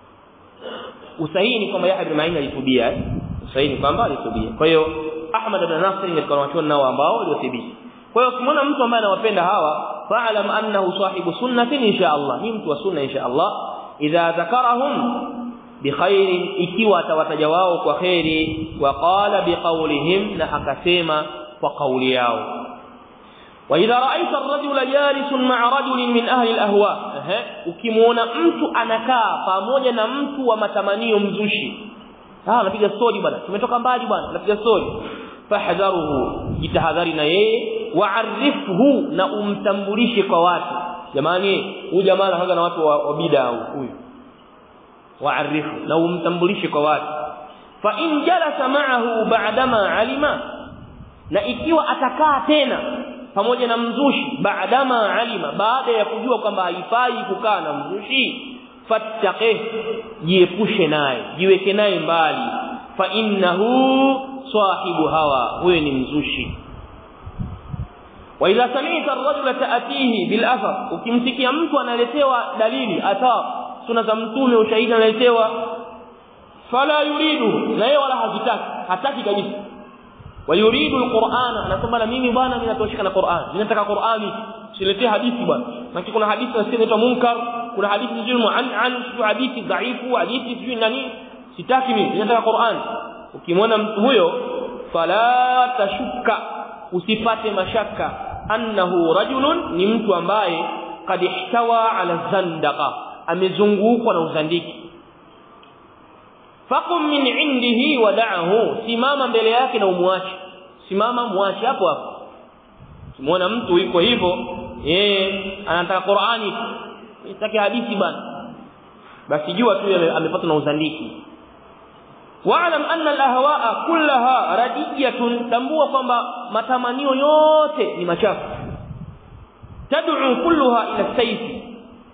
usahihi ni kwamba Yahya ibn Ma'in alitubia usahihi ni kwamba alitubia kwa hiyo Ahmad ibn Nasr ni katika wanachuoni nao ambao waliothibiti kwa hiyo ukimwona mtu ambaye anawapenda hawa fa'lam annahu sahibu sunnatin insha Allah ni mtu wa sunna insha Allah idha dhakarahum bikhairin ikiwa atawataja wao kwa khairi wa qala biqawlihim na akasema kwa kauli yao wa idha ra'aita ar-rajula jalisun ma'a rajulin min ahli al-ahwa ukimuona mtu anakaa pamoja na mtu wa matamanio mzushi ah anapiga story bwana tumetoka mbali bwana anapiga story fahdharuhu jitahadhari na yeye wa'arifhu na umtambulishe kwa watu jamani huyu jamaa anaanza na watu wa, wa bid'a huyu wa'arifhu na umtambulishe kwa watu fa in jalasa ma'ahu ba'dama alima na ikiwa atakaa tena pamoja na mzushi ba'dama alima baada ya kujua kwamba haifai kukaa na mzushi fattaqih jiepushe naye jiweke naye mbali fa innahu sahibu hawa huyo ni mzushi wa idha sami'ta ar-rajula ta'tihi bil athar ukimsikia mtu analetewa dalili athar sunna za mtume ushahidi analetewa fala yuridu na yeye wala hazitaki hataki kabisa wa yuridu al-Qur'an anasema na mimi bwana mimi natoshika na Qur'an mimi nataka Qur'ani siletee hadithi bwana na kuna hadithi inaitwa munkar kuna hadithi nzuri mu'an an sio hadithi dhaifu hadithi sio nani sitaki mimi nataka Qur'an ukimwona mtu huyo fala tashuka usipate mashaka annahu rajulun ni mtu ambaye kad ihtawa ala zandaqa amezungukwa na uzandiki faqum min indihi wada'ahu simama mbele yake na umwache simama muache hapo hapo kimwona mtu yuko hivyo yeye anataka Qur'ani sitaki hadithi bana basi jua tu amepata na uzandiki wa'lam anna al-ahwa'a kullaha radiyatun tambua kwamba matamanio yote ni machafu tad'u kulluha ila sayfi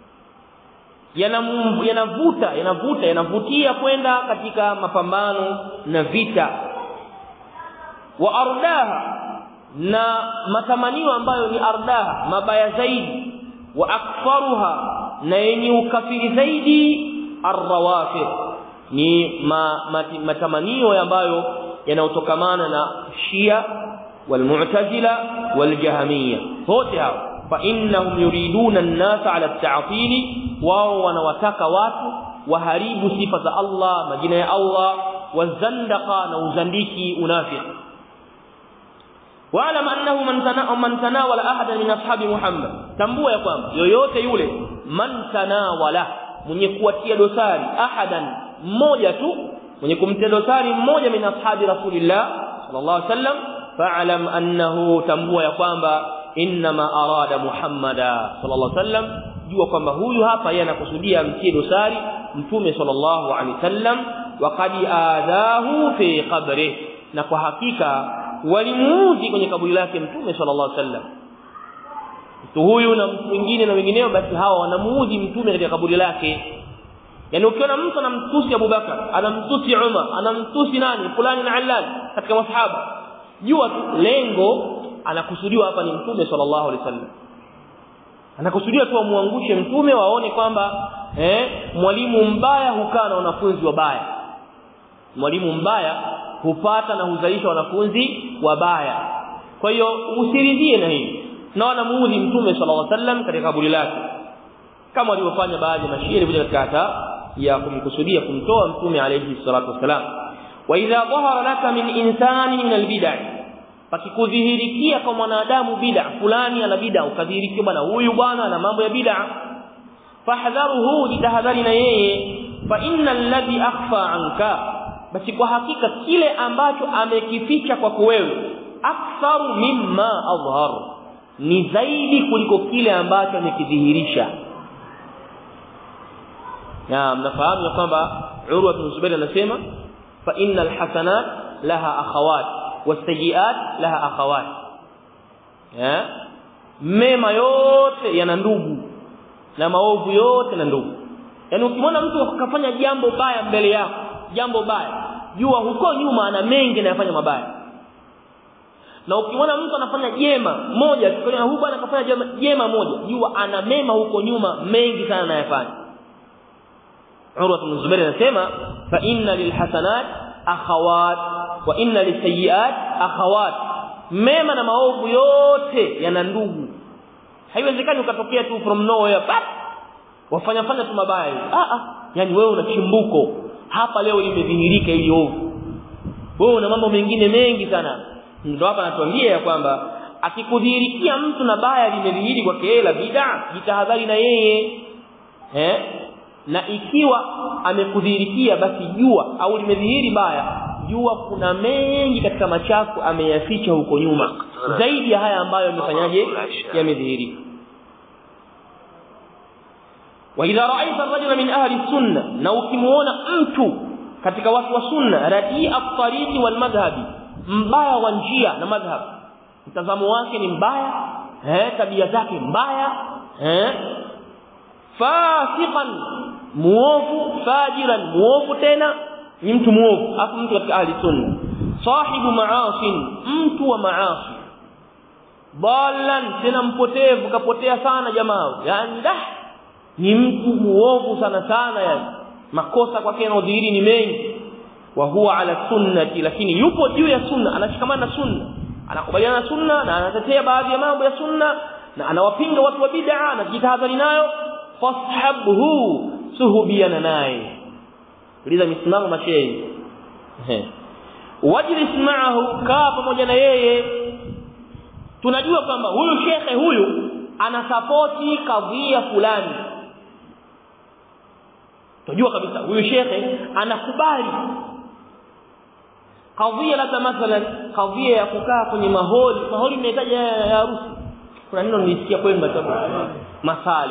yanavuta yanavuta yanavutia kwenda katika mapambano na vita wa ardaha na matamanio ambayo ni ardaha mabaya zaidi wa akfaruha na yenye ukafiri zaidi arrawafid ni ma, mati, matamanio ambayo yanayotokamana na Shia walmu'tazila waljahmiyya wote hao fa innahum yuriduna an-nasa ala at-ta'til wao wanawataka watu waharibu sifa za Allah majina ya Allah wazandaqa na uzandiki unafiq wa'lam annahu man tanaa man tanawala ahadan min ashabi Muhammad tambua ya kwamba yoyote yule man tanawala mwenye kuatia dosari ahadan mmoja tu mwenye kumtia dosari mmoja min ashabi rasulillah sallallahu alaihi wasallam fa'lam annahu tambua ya kwamba inma arada muhammada sallallahu alaihi wasallam jua kwamba huyu hapa yeye anakusudia mtie dosari mtume sallallahu alaihi wasallam waqad adahu fi qabri na kwa hakika walimuudhi kwenye kaburi lake mtume sallallahu alaihi wasallam mtu huyu na mtu mwingine na wengineo basi hawa wanamuudhi mtume katika kaburi lake yani ukiona mtu anamtusi Abubakar anamtusi Umar anamtusi nani fulani na Allal katika masahaba jua tu lengo anakusudiwa hapa ni mtume sallallahu alaihi wasallam anakusudia tu amuangushe mtume waone kwamba eh mwalimu mbaya hukaa na wanafunzi wabaya mwalimu mbaya hupata na huzalisha wanafunzi wabaya kwa hiyo usiridhie na hili na wanamuudhi mtume sallallahu alaihi wasallam katika kaburi lake kama walivyofanya baadhi ya mashairi kuja katika hata ya kumkusudia kumtoa mtume alayhi salatu wasalam wa idha dhahara laka min insani min albid'ah pakikudhihirikia kwa mwanadamu bid'a fulani ana bid'a ukadhihirikia bwana huyu bwana ana mambo ya bid'a fahdharuhu jitahadhari na yeye fa innal ladhi akhfa anka basi kwa hakika kile ambacho amekificha kwako wewe aktharu mimma adhhar ni zaidi kuliko kile ambacho amekidhihirisha na mnafahamu ya kwamba Urwa bin Zubair anasema fa innal hasanat laha akhawat wasayiat laha akhawat ya mema yote yana ndugu na maovu yote na ndugu yani ukimwona mtu akafanya jambo baya mbele yako jambo baya jua huko nyuma ana mengi anayofanya mabaya na ukimwona mtu anafanya jema moja tukiona huyu bwana akafanya jema, jema moja jua ana mema huko nyuma mengi sana anayofanya Urwa bin Zubair anasema fa inna lilhasanat akhawat wa inna lisayiat akhawat mema na maovu yote yana ndugu haiwezekani ukatokea tu from nowhere pap wafanya fanya tu mabaya ah ah yani wewe una chimbuko hapa leo limedhihirika ili ovu wewe una mambo mengine mengi sana ndio hapa anatuambia ya kwamba akikudhihirikia mtu na baya limedhihiri kwake yeye la bid'a jitahadhari na yeye eh na ikiwa amekudhihirikia basi jua au limedhihiri baya jua kuna mengi katika machafu ameyaficha huko nyuma zaidi ya haya ambayo yamefanyaje yamedhihiri wa idha ra'aita ar-rajula min ahli sunna na ukimuona mtu katika watu wa sunna radii at-tariqi wal madhhabi mbaya wa njia na madhhab mtazamo wake ni mbaya eh tabia zake mbaya eh fasiqan muovu fajiran muovu tena ni mtu muovu afu mtu katika ahli sunna sahibu ma'asin mtu wa maasi dalan tena mpotevu kapotea sana jamaa yani dah ni mtu muovu sana sana yani makosa kwake yanadhihiri ni mengi wa huwa ala sunnati lakini yupo juu ya sunna anashikamana na sunna anakubaliana na sunna na anatetea baadhi ya mambo ya sunna na anawapinga watu wa bid'a na jitahadhari nayo fashabhu suhubiana naye sikiliza misimamo mashehe wajlis ma'ahu kaa pamoja na yeye tunajua kwamba huyu shekhe huyu anasapoti kadhia fulani tunajua kabisa huyu shekhe anakubali kadhia labda mathalan kadhia ya kukaa kwenye maholi maholi mnahitaji ya harusi kuna neno nilisikia kwenda masale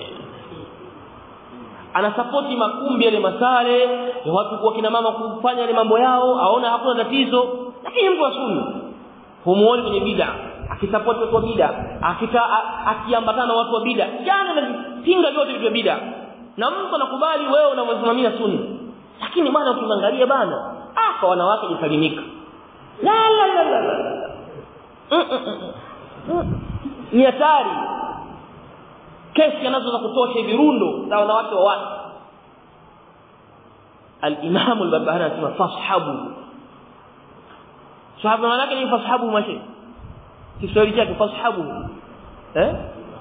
anasapoti makumbi yale masale ya watu kwa kina mama kufanya yale mambo yao aona hakuna tatizo lakini mtu wa sunna humuoni kwenye bid'a akisapoti watu wa bid'a akita akiambatana na watu wa bid'a jana anapinga vyote vya bid'a na mtu anakubali wewe unavyosimamia sunna lakini bwana ukiangalia bana ah kwa wanawake jisalimika la la la la, la. ni hatari kesi anazo za kutosha virundo za wanawake wa watu al-Imam al-Barbahari anasema fashabu sahaba maana yake ni fashabu mashi Kiswahili chake fashabu eh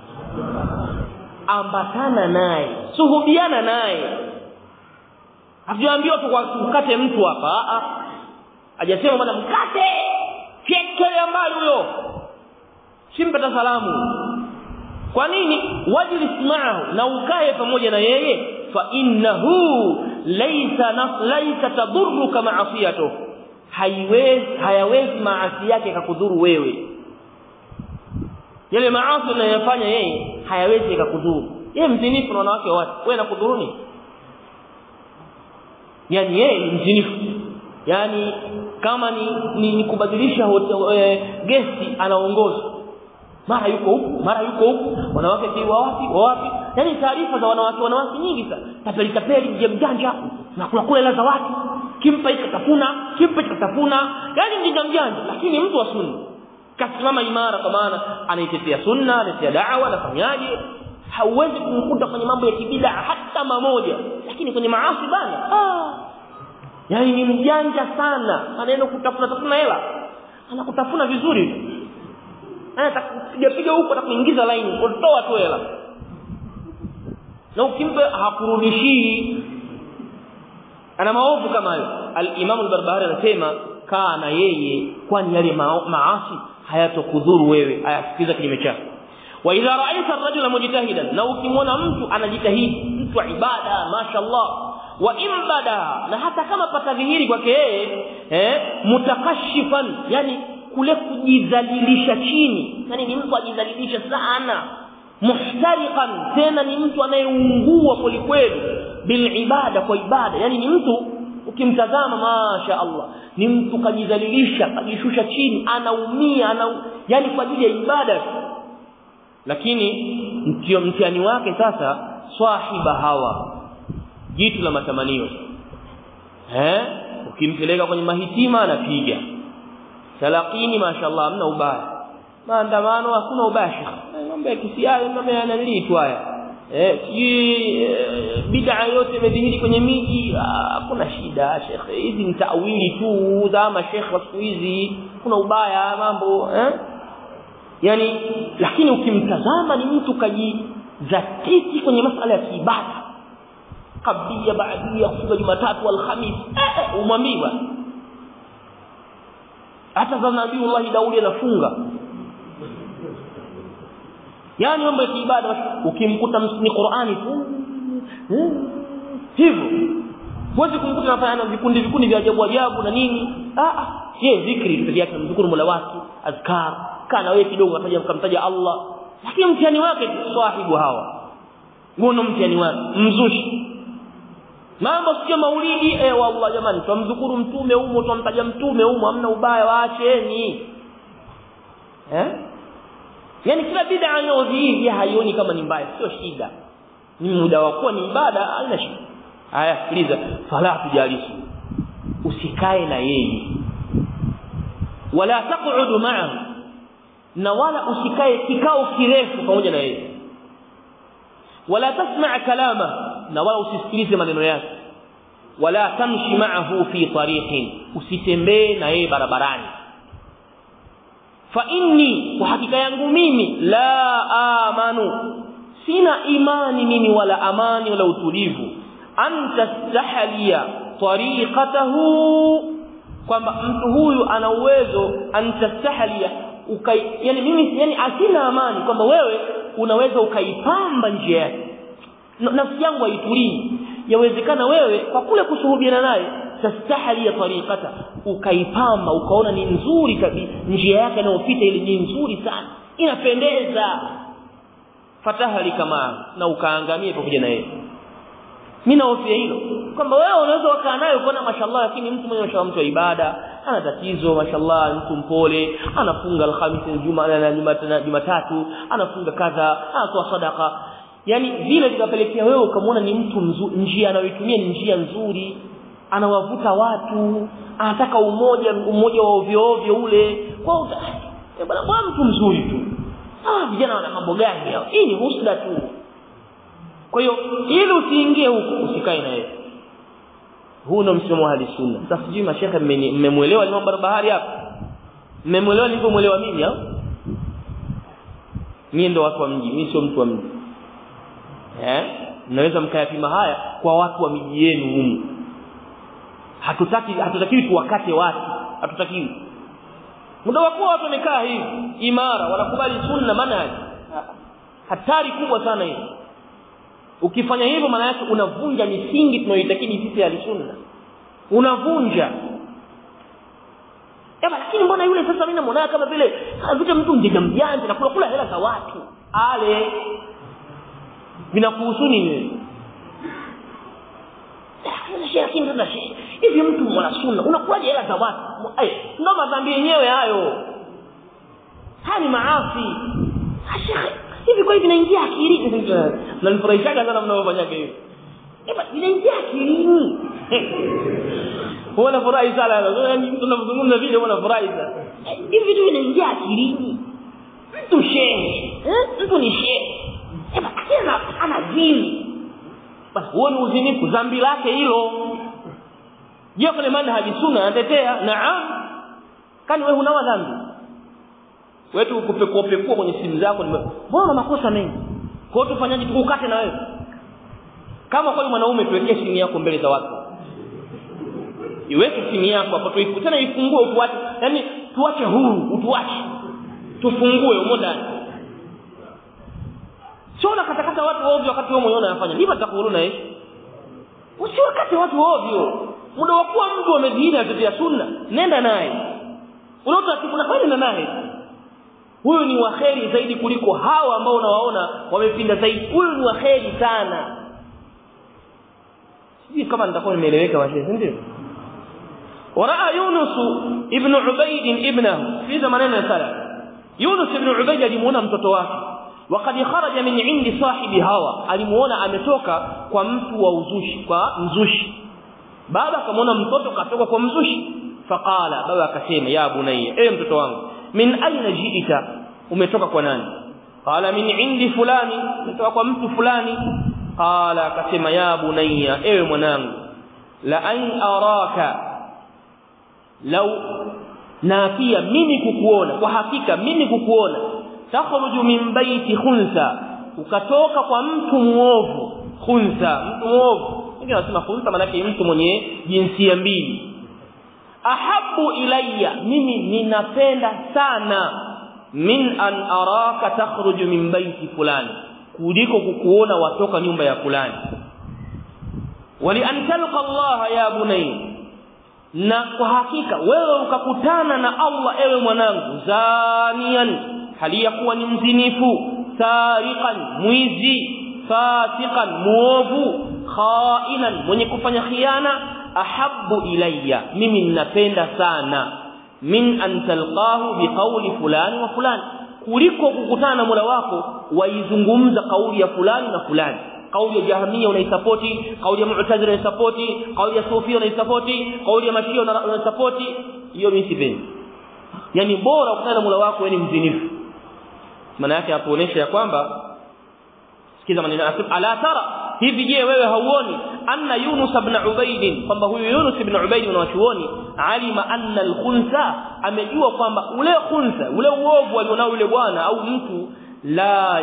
ambatana naye suhubiana naye Hatujaambiwa tu kwa mkate mtu hapa a hajasema bwana mkate fiekele mbali huyo simpata salamu kwa nini wajlis ma'ahu na ukae pamoja na yeye fa innahu laysa laysa tadurruka ma'asiyatu haiwezi hayawezi maasi yake kakudhuru wewe yale maasi unayofanya yeye hayawezi kakudhuru yeye mzinifu na wanawake wa watu wewe nakudhuruni yani yeye ni mzinifu yani kama ni, ni, ni kubadilisha e, gesti anaongoza mara yuko huku mara yuko huku wanawake si wa wapi wa wapi yani taarifa za wanawake wanawake nyingi sana tapeli tapeli mje mjanja na kula kula hela za watu kimpa hiki katafuna kimpa hiki katafuna yani mjinga mjanja lakini mtu wa sunna kasimama imara kwa maana anaitetea sunna anaitetea da'wa anafanyaje hauwezi kumkuta kwenye mambo ya kibida hata mamoja lakini kwenye maasi bana ah yani ni mjanja sana anaenda kutafuna tafuna hela anakutafuna vizuri atakupiga piga huko atakuingiza line kutoa tu hela na ukimpa hakurudishii ana maovu kama hayo al-Imam al-Barbahari anasema kana yeye kwani yale maasi hayatokudhuru wewe ayasikiza kinyume chake wa idha ra'aita ar-rajula mujtahidan na ukimwona mtu anajitahidi mtu wa ibada mashallah wa imbada na hata kama patadhihiri kwake yeye eh mutakashifan yani kule kujidhalilisha chini yani ni mtu ajidhalilisha sana muhtariqan tena ni mtu anayeungua kwelikweli bil ibada kwa ibada yani ni mtu ukimtazama masha Allah ni mtu kajidhalilisha kajishusha chini anaumia ana yani kwa ajili ya ibada lakini mtio mtihani wake sasa swahiba hawa jitu la matamanio eh ukimpeleka kwenye mahitima anapiga talaqini mashaallah hamna ubaya maandamano hakuna ubaya mambo ya kisiasa mambo ya nani tu haya eh bid'a yote imedhihiri kwenye miji hakuna shida shekhe hizi ni tawili tu za mashekhe wa siku hizi kuna ubaya mambo eh yani lakini ukimtazama ni mtu kajizatiti kwenye masala ya kiibada kabia baadia kufunga Jumatatu alhamis eh umwambiwa hata za Nabiiullah Daudi anafunga yani mambo ya kiibada ukimkuta msini Qur'ani tu hivyo huwezi kumkuta anafanya vikundi vikundi vya ajabu ajabu na nini ah ah yeye zikri pekee yake mzukuru Mola wake azkar kana wewe kidogo ataja mkamtaja Allah lakini mtihani wake sahibu hawa ngono mtihani wake mzushi mambo sio maulidi eh wallah jamani tumzukuru mtume humo tumtaja mtume humo hamna ubaya waacheni eh yani kila bid'a inayodhihiri haioni kama ni mbaya sio shida ni muda wa kuwa ni ibada haina shida haya sikiliza fala tujalisi usikae na yeye wala taq'udu ma'ahu na wala usikae kikao kirefu pamoja na yeye wala tasma' kalama na wala usisikilize maneno yake wala tamshi ma'ahu fi tariqin usitembee na yeye barabarani fa inni kwa hakika yangu mimi la amanu sina imani mimi wala amani wala utulivu anta stahaliya tariqatahu kwamba mtu huyu ana uwezo antastahlia ukai yani mimi yani asina amani kwamba wewe unaweza ukaipamba njia yake nafsi yangu haitulii yawezekana wewe kwa kule kushuhudiana naye tastahli ya tariqata ukaipamba ukaona ni nzuri kabisa njia yake inayopita ile ni nzuri sana inapendeza fatahali kama na ukaangamie pamoja na yeye mimi naofia hilo kwamba wewe unaweza ukaa naye ukaona mashallah lakini mtu mwenye mashallah mtu wa ibada ana tatizo mashallah mtu mpole anafunga alhamisi juma na jumatatu anafunga kadha anatoa sadaka yani vile vikapelekea wewe ukamwona ni mtu mzuri njia anayoitumia ni njia nzuri anawavuta watu anataka umoja umoja wa ovyo ovyo ule kwa bwana bwana mtu mzuri tu ah vijana wana mambo gani hao hii ni husda tu kwa hiyo ili usiingie huko usikae na yeye huu ndo msimamo wa sunna sasa sijui mashehe mmemuelewa Imam Barbahari hapa mmemuelewa nilivyomuelewa mimi au mimi ndo watu wa mji mimi sio mtu wa mji eh mnaweza mkayapima haya kwa watu wa miji yenu humu hatutaki hatutakiwi tuwakate watu hatutakiwi muda wakuwa watu wamekaa hivi imara wanakubali sunna manhaji hatari kubwa sana hii ukifanya hivyo maana yake unavunja misingi tunayoitakidi sisi alisunna unavunja Eba lakini mbona yule sasa mimi namuona kama vile vita mtu mjanja mjanja na kula kula hela za watu ale vinakuhusu nini lakini sasa hivi mtu mwana sunna unakulaje hela za watu eh ndo madhambi yenyewe hayo haya ni maasi shekhe hivi kwa hivi vinaingia akilini na nifurahishaga sana mnavyofanya hivi eba vinaingia akilini huwa furahi sana yani mtu anazungumza vile huwa nafurahi sana hivi vitu vinaingia akilini mtu shehe mtu ni shehe eba tena ana zini basi huo ni uzinifu dhambi lake hilo je kwenye manhaji sunna anatetea naam kani wewe huna dhambi wetu kupekua pekua kwenye simu zako mbona makosa mengi kwa hiyo tufanyaje tukukate na wewe kama kwa mwanaume tuwekee simu yako mbele za watu iweke simu yako hapo tuifu tena ifungue utuache yani tuache huru utuache tufungue umo ndani sio na katakata watu ovyo wakati wewe mwenyewe unafanya ndivyo atakuhuruna yeye usiwakate watu ovyo muda wa kuwa mtu amedhihiri atetea sunna nenda naye unaota kuna kweli naye huyu ni waheri zaidi kuliko hawa ambao unawaona wamepinda zaidi huyu ni waheri sana sijui kama nitakuwa nimeeleweka washe ndio waraa yunus ibn ubayd ibnahu sikiza maneno ya sala yunus ibn ubayd alimuona mtoto wake وقد خرج من عند صاحب هوى alimuona ametoka kwa mtu wa uzushi kwa mzushi baba akamwona mtoto katoka kwa mzushi faqala baba akasema ya bunayya ewe mtoto wangu min aina jiita umetoka kwa nani qala min indi fulani umetoka kwa mtu fulani qala akasema ya bunayya ewe mwanangu la an araka law na pia mimi kukuona kwa hakika mimi kukuona takhruju min baiti khunsa ukatoka kwa mtu muovu khunsa mtu muovu wengine wanasema khunsa maana yake mtu mwenye jinsia mbili ahabu ilayya mimi ninapenda sana min an araka takhruju min baiti fulani kuliko kukuona watoka nyumba ya fulani wali an talqa Allah ya bunay na kwa hakika wewe ukakutana na Allah ewe mwanangu zanian hali ya kuwa ni mzinifu sariqan mwizi fasiqan muovu khainan mwenye kufanya khiana ahabbu ilayya mimi ninapenda sana min an talqahu biqawli fulani wa fulani kuliko kukutana na Mola wako waizungumza kauli ya fulani na fulani kauli ya jahamia unaisapoti kauli ya mu'tazila unaisapoti kauli ya sufia unaisapoti kauli ya mashia unaisapoti hiyo mimi sipendi yani bora ukutana na Mola wako wewe ni mzinifu maana yake hapoonyesha ya kwamba sikiza maneno ala tara hivi je wewe hauoni anna yunus ibn ubayd kwamba huyu yunus ibn ubayd unawachuoni alima anna al-khunsa amejua kwamba ule khunsa ule uovu alionao yule bwana au mtu la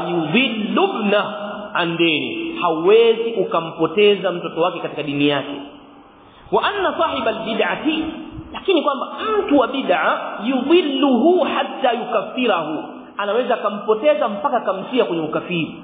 yudhillubna an dini hawezi ukampoteza mtoto wake katika dini yake wa anna sahiba albid'ati lakini kwamba mtu wa bid'a yudhilluhu hatta yukaffirahu anaweza akampoteza mpaka kamtia kwenye ukafiri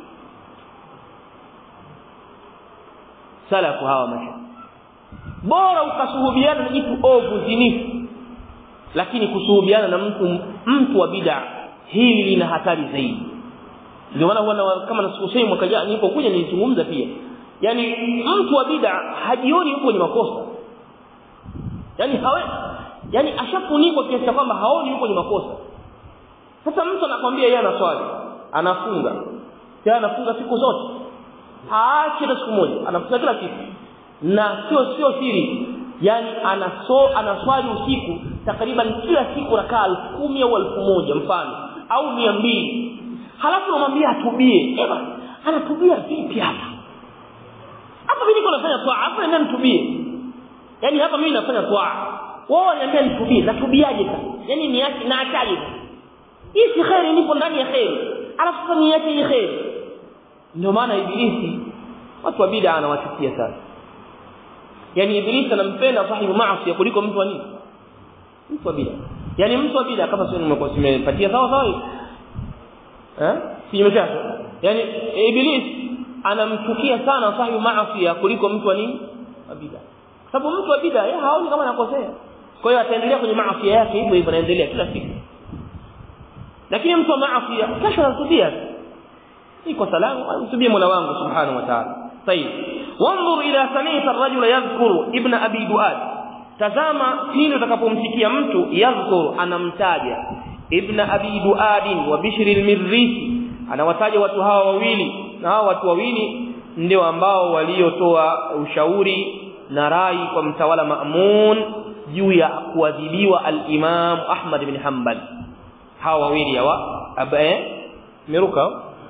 salafu hawa masha bora ukasuhubiana na jitu ovu zinifu lakini kusuhubiana na mtu mtu wa bid'a hili lina hatari zaidi ndio maana huwa kama nasikosei mwaka jana nilipokuja nilizungumza pia yani mtu wa bid'a hajioni yuko kwenye makosa yani hawe yani ashafunikwa kiasi kwamba haoni yuko kwenye makosa sasa mtu anakwambia yeye anaswali anafunga yeye anafunga siku zote haachi hata siku moja anafunga kila siku na sio sio siri yani anaso anaswali usiku takriban kila siku rakaa 10,000 au 1,000 mfano au 200 halafu unamwambia atubie eba anatubia vipi hapa hapa mimi niko nafanya toa hapa nenda nitubie yani hapa mimi nafanya toa wao wananiambia nitubie natubiaje sasa yani niache na achaje hii si khairi nipo ndani ya khairi alafu sasa niache hii khairi ndio maana ibilisi watu wa bid'a anawachukia sana yani ibilisi anampenda sahibu maasi kuliko mtu wa nini mtu wa bid'a yani mtu wa bid'a kama sio nimepatia sawa sawa eh kinyume chake yani ibilisi anamchukia sana sahibu maasi kuliko mtu wa nini wa bid'a sababu mtu wa bid'a yeye haoni kama anakosea kwa hiyo ataendelea kwenye maasi yake hivyo hivyo anaendelea kila siku lakini mtu wa maasi kesho anatubia iko salamu anatubia Mola wangu subhanahu wa ta'ala طيب وانظر اذا سمعت الرجل يذكر ابن ابي دؤاد tazama pindi utakapomsikia mtu yadhkur anamtaja ibn abi duad wa bishr al-mirrisi anawataja watu hawa wawili na hawa watu wawili ndio ambao waliotoa ushauri na rai kwa mtawala Ma'mun juu ya kuadhibiwa al-Imam Ahmad ibn Hanbal hawa wawili hawa abae miruka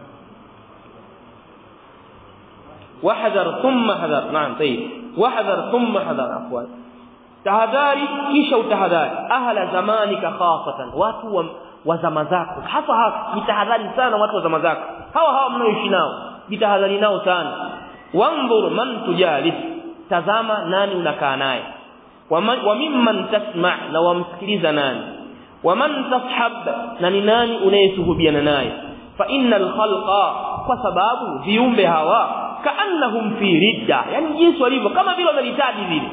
واحذر ثم حذر نعم طيب واحذر ثم حذر عفوا tahadhari kisha utahadhari ahla zamanika khasatan watu wa, wa zama zako hasa hasa jitahadhari sana watu wa zama zako hawa hawa mnaoishi nao jitahadhari nao sana wanzur man tujalis tazama nani unakaa naye wa mimman tasma na wamsikiliza nani waman tashab na ni nani unayesuhubiana naye fa innal khalqa kwa sababu viumbe hawa kaannahum fi ridda yani jinsi walivyo kama vile wamelitaji vile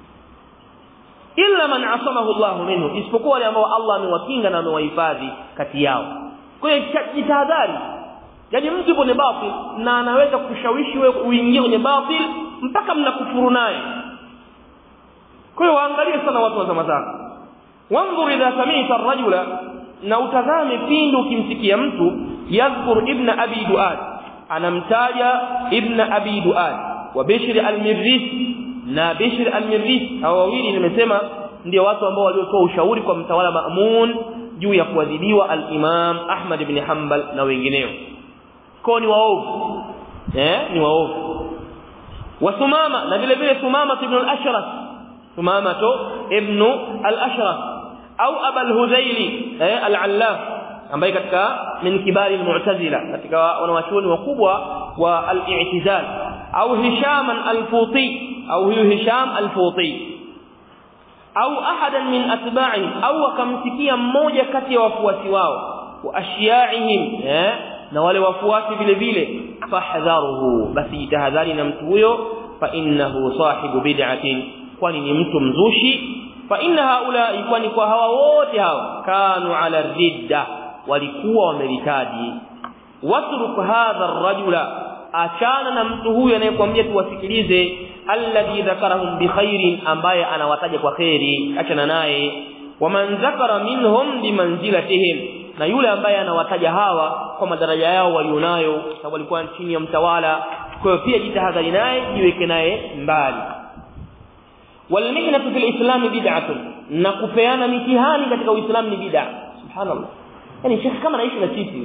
illa man asamahu Allah minhu isipokuwa wale ambao Allah amewakinga na amewahifadhi kati yao kwa hiyo jitahadhari yani mtu kwenye batil na anaweza kushawishi wewe uingie kwenye batil mpaka mnakufuru naye kwa hiyo waangalie sana watu wa zama zako wanzur idha sami'ta ar-rajula na utazame pindi ukimsikia mtu yadhkur ibn abi duad anamtaja ibn abi duad wa bishr al-mirrisi na Bishr al-Mirrisi hao wawili nimesema ndio watu ambao waliotoa ushauri kwa mtawala Ma'mun juu ya kuadhibiwa al-Imam Ahmad ibn Hanbal na wengineo kwa ni waovu eh ni waovu wa Sumama na vile vile Sumama ibn al-Ashraf Sumama to ibn al-Ashraf au Aba al-Hudayli eh al-Allaf ambaye katika min kibari al-Mu'tazila katika wanawachuoni wakubwa wa al-i'tizal au Hisham al-Futi au huyu Hisham al-Futi au ahadan min atba'i au akamsikia mmoja kati ya wafuasi wao wa ashiyaihim eh na wale wafuasi vile vile fahdharuhu basi tahadhari na mtu huyo fa innahu sahibu bid'atin kwani ni mtu mzushi fa inna haula kwani kwa hawa wote hawa kanu ala ridda walikuwa wamelitaji watruk hadha ar-rajula achana na mtu huyu anayekwambia tuwasikilize alladhi dhakarahum bikhairin ambaye anawataja kwa khairi achana naye waman dhakara minhum bimanzilatihim na yule ambaye anawataja hawa kwa madaraja yao walionayo sababu walikuwa chini ya mtawala kwa hiyo pia jitahadhari naye jiweke naye mbali walmihnatu fil islam bid'atun na kupeana mitihani katika uislamu ni bid'a subhanallah yani shekhi kama naishi na sisi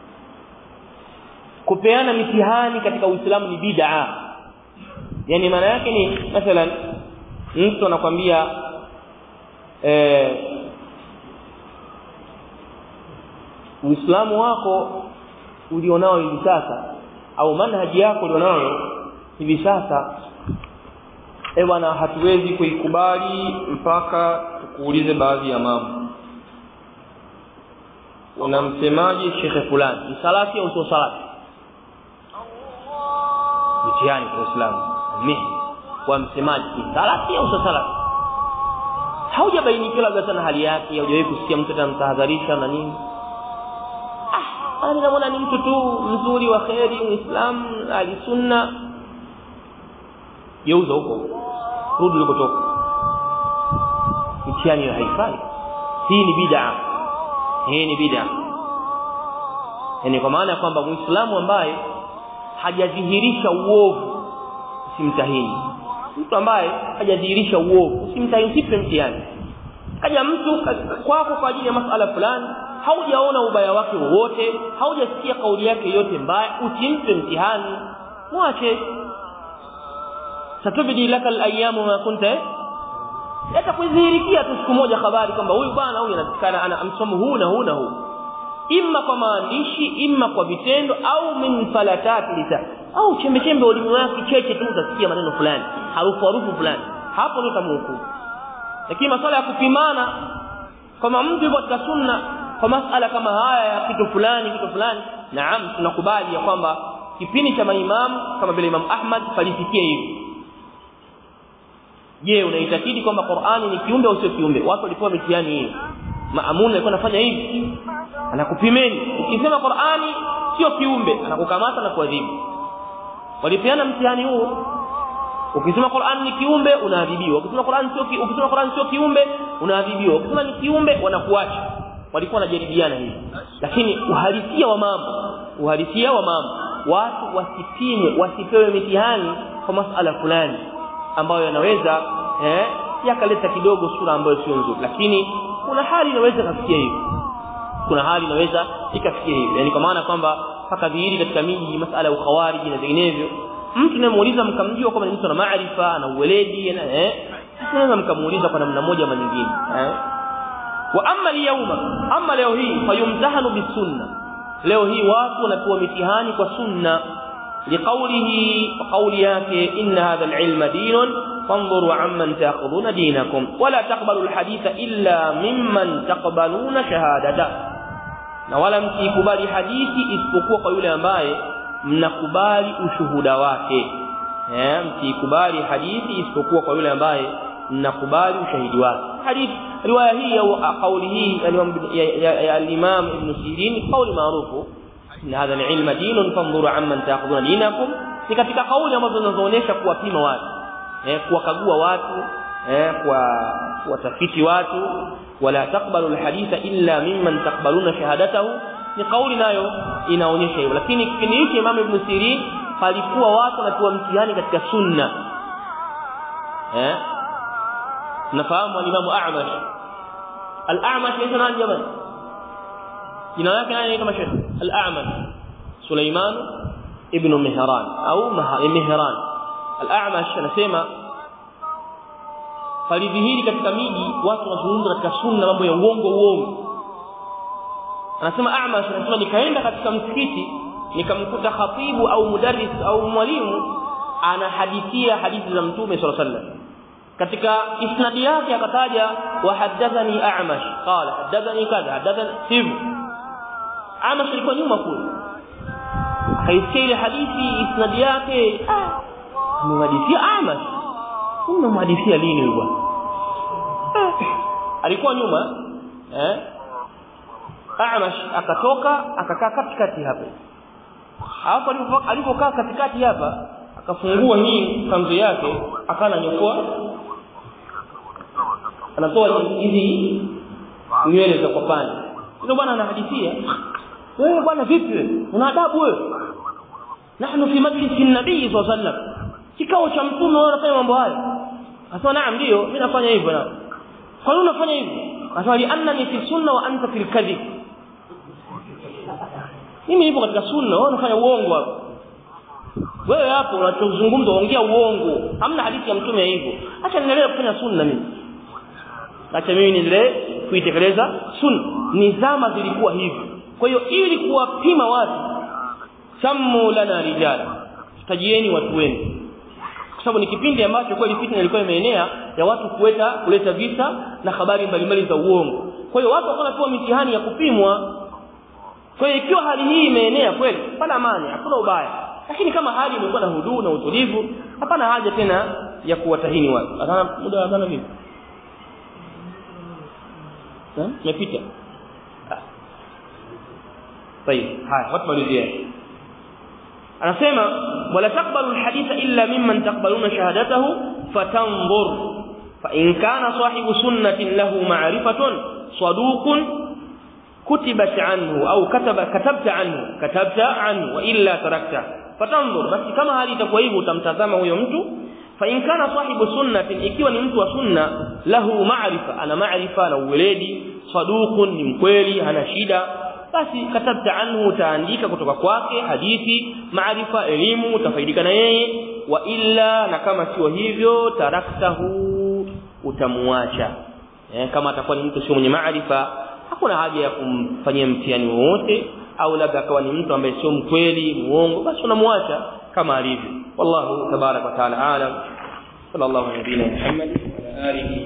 kupeana mitihani katika uislamu ni bid'a yani maana yake ni mathalan mtu anakwambia eh Uislamu wako ulionao hivi sasa au manhaji yako ulionao hivi sasa eh bwana hatuwezi kuikubali mpaka tukuulize baadhi ya mambo unamsemaje shekhe fulani ni salafi au sio salafi mtihani kwa Uislamu mihi kwa msemaji ni salafi au sio salafi haujabainikiwa labda sana hali yake haujawahi kusikia mtu anamtahadharisha na nini ah mimi naona ni mtu tu mzuri wa kheri muislamu ali sunna geuza huko rudi ulikotoka mtihani haifai hii ni bid'a hii ni bid'a yani kwa maana kwamba muislamu ambaye hajadhihirisha uovu usimtahini mtu ambaye hajadhihirisha uovu usimtahini usipe mtihani kaja mtu kwako kwa ajili ya masala fulani haujaona ubaya wake wowote haujasikia kauli yake yote mbaya usimpe mtihani mwache satubidi laka alayamu ma kunta yatakudhihirikia tu siku moja habari kwamba huyu bwana huyu anatikana ana msomo huu na huu na huu imma kwa maandishi imma kwa vitendo au min falatati lisa au chembe chembe ulimi wake cheche tu utasikia maneno fulani harufu harufu fulani hapo ndio tamhukumu lakini masuala ya kupimana kama mtu yuko katika sunna kwa masala kama haya ya kitu fulani kitu fulani naam tunakubali ya kwamba kipindi cha maimamu kama vile Imam Ahmad palifikia hivi je unaitakidi kwamba Qur'ani ni kiumbe au sio kiumbe watu walikuwa mitihani hiyo maamun alikuwa anafanya hivi anakupimeni ukisema Qur'ani sio kiumbe anakukamata na kuadhibu walipeana mtihani huo ukisema Qur'an ni kiumbe unaadhibiwa ukisema Qur'an sio ki, ukisema Qur'an sio kiumbe unaadhibiwa ukisema ni kiumbe wanakuacha walikuwa wanajaribiana hivi lakini uhalisia wa mambo uhalisia wa mambo watu wasipimwe wasipewe mitihani kwa masala fulani ambayo yanaweza eh yakaleta kidogo sura ambayo sio nzuri lakini kuna hali inaweza kafikia hivi kuna hali inaweza ikafikia hivi yani kwa maana kwamba mpaka dhihiri katika miji masala ya ukhawariji na vinginevyo mtu nayemuuliza mkamjua kwamba ni mtu ana maarifa na uweledi na eh sasa mkamuuliza kwa namna moja ama nyingine eh wa amma al-yawma amma leo hii fayumtahanu bisunna leo hii watu wanapewa mitihani kwa sunna liqawlihi wa qawli yake inna hadha al-ilma dinun fanzuru amman ta'khuduna dinakum wala taqbalu al-haditha illa mimman taqbaluna shahadata na wala msikubali hadithi isipokuwa kwa yule ambaye mnakubali ushuhuda wake eh msikubali hadithi isipokuwa kwa yule ambaye mnakubali ushahidi wake hadithi riwaya hii au kauli hii ya al-Imam Ibn Sirin kauli maarufu inna hadha al-ilma dinun fanzuru amman ta'khuduna dinakum ni katika kauli ambazo zinazoonyesha kuwapima watu eh kuwakagua watu eh kwa watafiti watu wala taqbalu al-haditha illa mimman taqbaluna shahadatahu ni kauli nayo inaonyesha hivyo lakini kipindi hiki Imam Ibn Sirin palikuwa watu wanatoa mtihani katika sunna eh nafahamu al-Imam A'mash al-A'mash ni nani jamani jina lake nani kama sheikh al-A'mash Sulaiman ibn Mihran au Mihran al-A'mash anasema falidhihiri katika miji watu wanazungumza katika sunna mambo ya uongo uongo anasema A'mash anasema nikaenda katika msikiti nikamkuta khatibu au mudarris au mwalimu anahadithia hadithi za mtume sallallahu alaihi wasallam katika isnadi yake akataja wa hadathani A'mash qala hadathani kadha hadathani hivi A'mash alikuwa nyuma kule akaisikia ile hadithi isnadi yake ah amemhadithia A'mash umemhadithia lini huyu bwana alikuwa nyuma eh A'mash akatoka akakaa katikati hapa. Hapo alipokaa katikati hapa akafungua hii kanzu yake akana nyokoa anatoa hizi nywele za kwapani. Ndio bwana anahadithia. Wewe bwana vipi? Una adabu wewe? Nahnu fi majlisi nabii sallallahu alaihi wasallam. Kikao cha mtume wewe unafanya mambo haya. Akasema naam ndio mimi nafanya hivyo na. Kwa nini unafanya hivyo? Akasema li annani fi sunna wa anta fil kadhib. mimi nipo katika sunna wewe unafanya uongo hapo wewe hapo unachozungumza ongea uongo hamna hadithi ya mtume hivyo acha niendelee kufanya sunna mimi acha mimi niendelee kuitekeleza sunna nizama zilikuwa hivi kwa hiyo ili kuwapima watu sammu lana rijal tajieni watu wenu sababu ni kipindi ambacho kweli fitna ilikuwa imeenea ya watu kuleta kuleta visa na habari mbalimbali za uongo kwa hiyo watu wakawa wanapewa mitihani ya kupimwa kwa hiyo ikiwa hali hii imeenea kweli pala amani hakuna ubaya lakini kama hali imekuwa na huduu na utulivu hapana haja tena ya kuwatahini watu adhana muda wa adhana vipi umepita طيب haya watu malizie anasema wala taqbalu alhaditha illa mimman taqbaluna shahadatahu fatanzur fa in kana sahibu sunnatin lahu ma'rifatun saduqun kutibat anhu au kataba katabta anhu katabta anhu wa illa tarakta fatanzur basi kama hali itakuwa hivyo utamtazama huyo mtu fa in kana sahibu sunnatin ikiwa ni mtu wa sunna lahu ma'rifa ana ma'rifa na uweledi saduqun ni mkweli hana shida basi katabta anhu utaandika kutoka kwake hadithi maarifa elimu utafaidika na yeye wa illa na kama sio hivyo taraktahu utamuacha eh, kama atakuwa ni mtu sio mwenye maarifa hakuna haja ya kumfanyia mtihani wowote au labda akawa ni mtu ambaye sio mkweli muongo basi unamuacha kama alivyo wallahu tabarak wa taala alam sallallahu alaihi wa sallam Muhammad wa alihi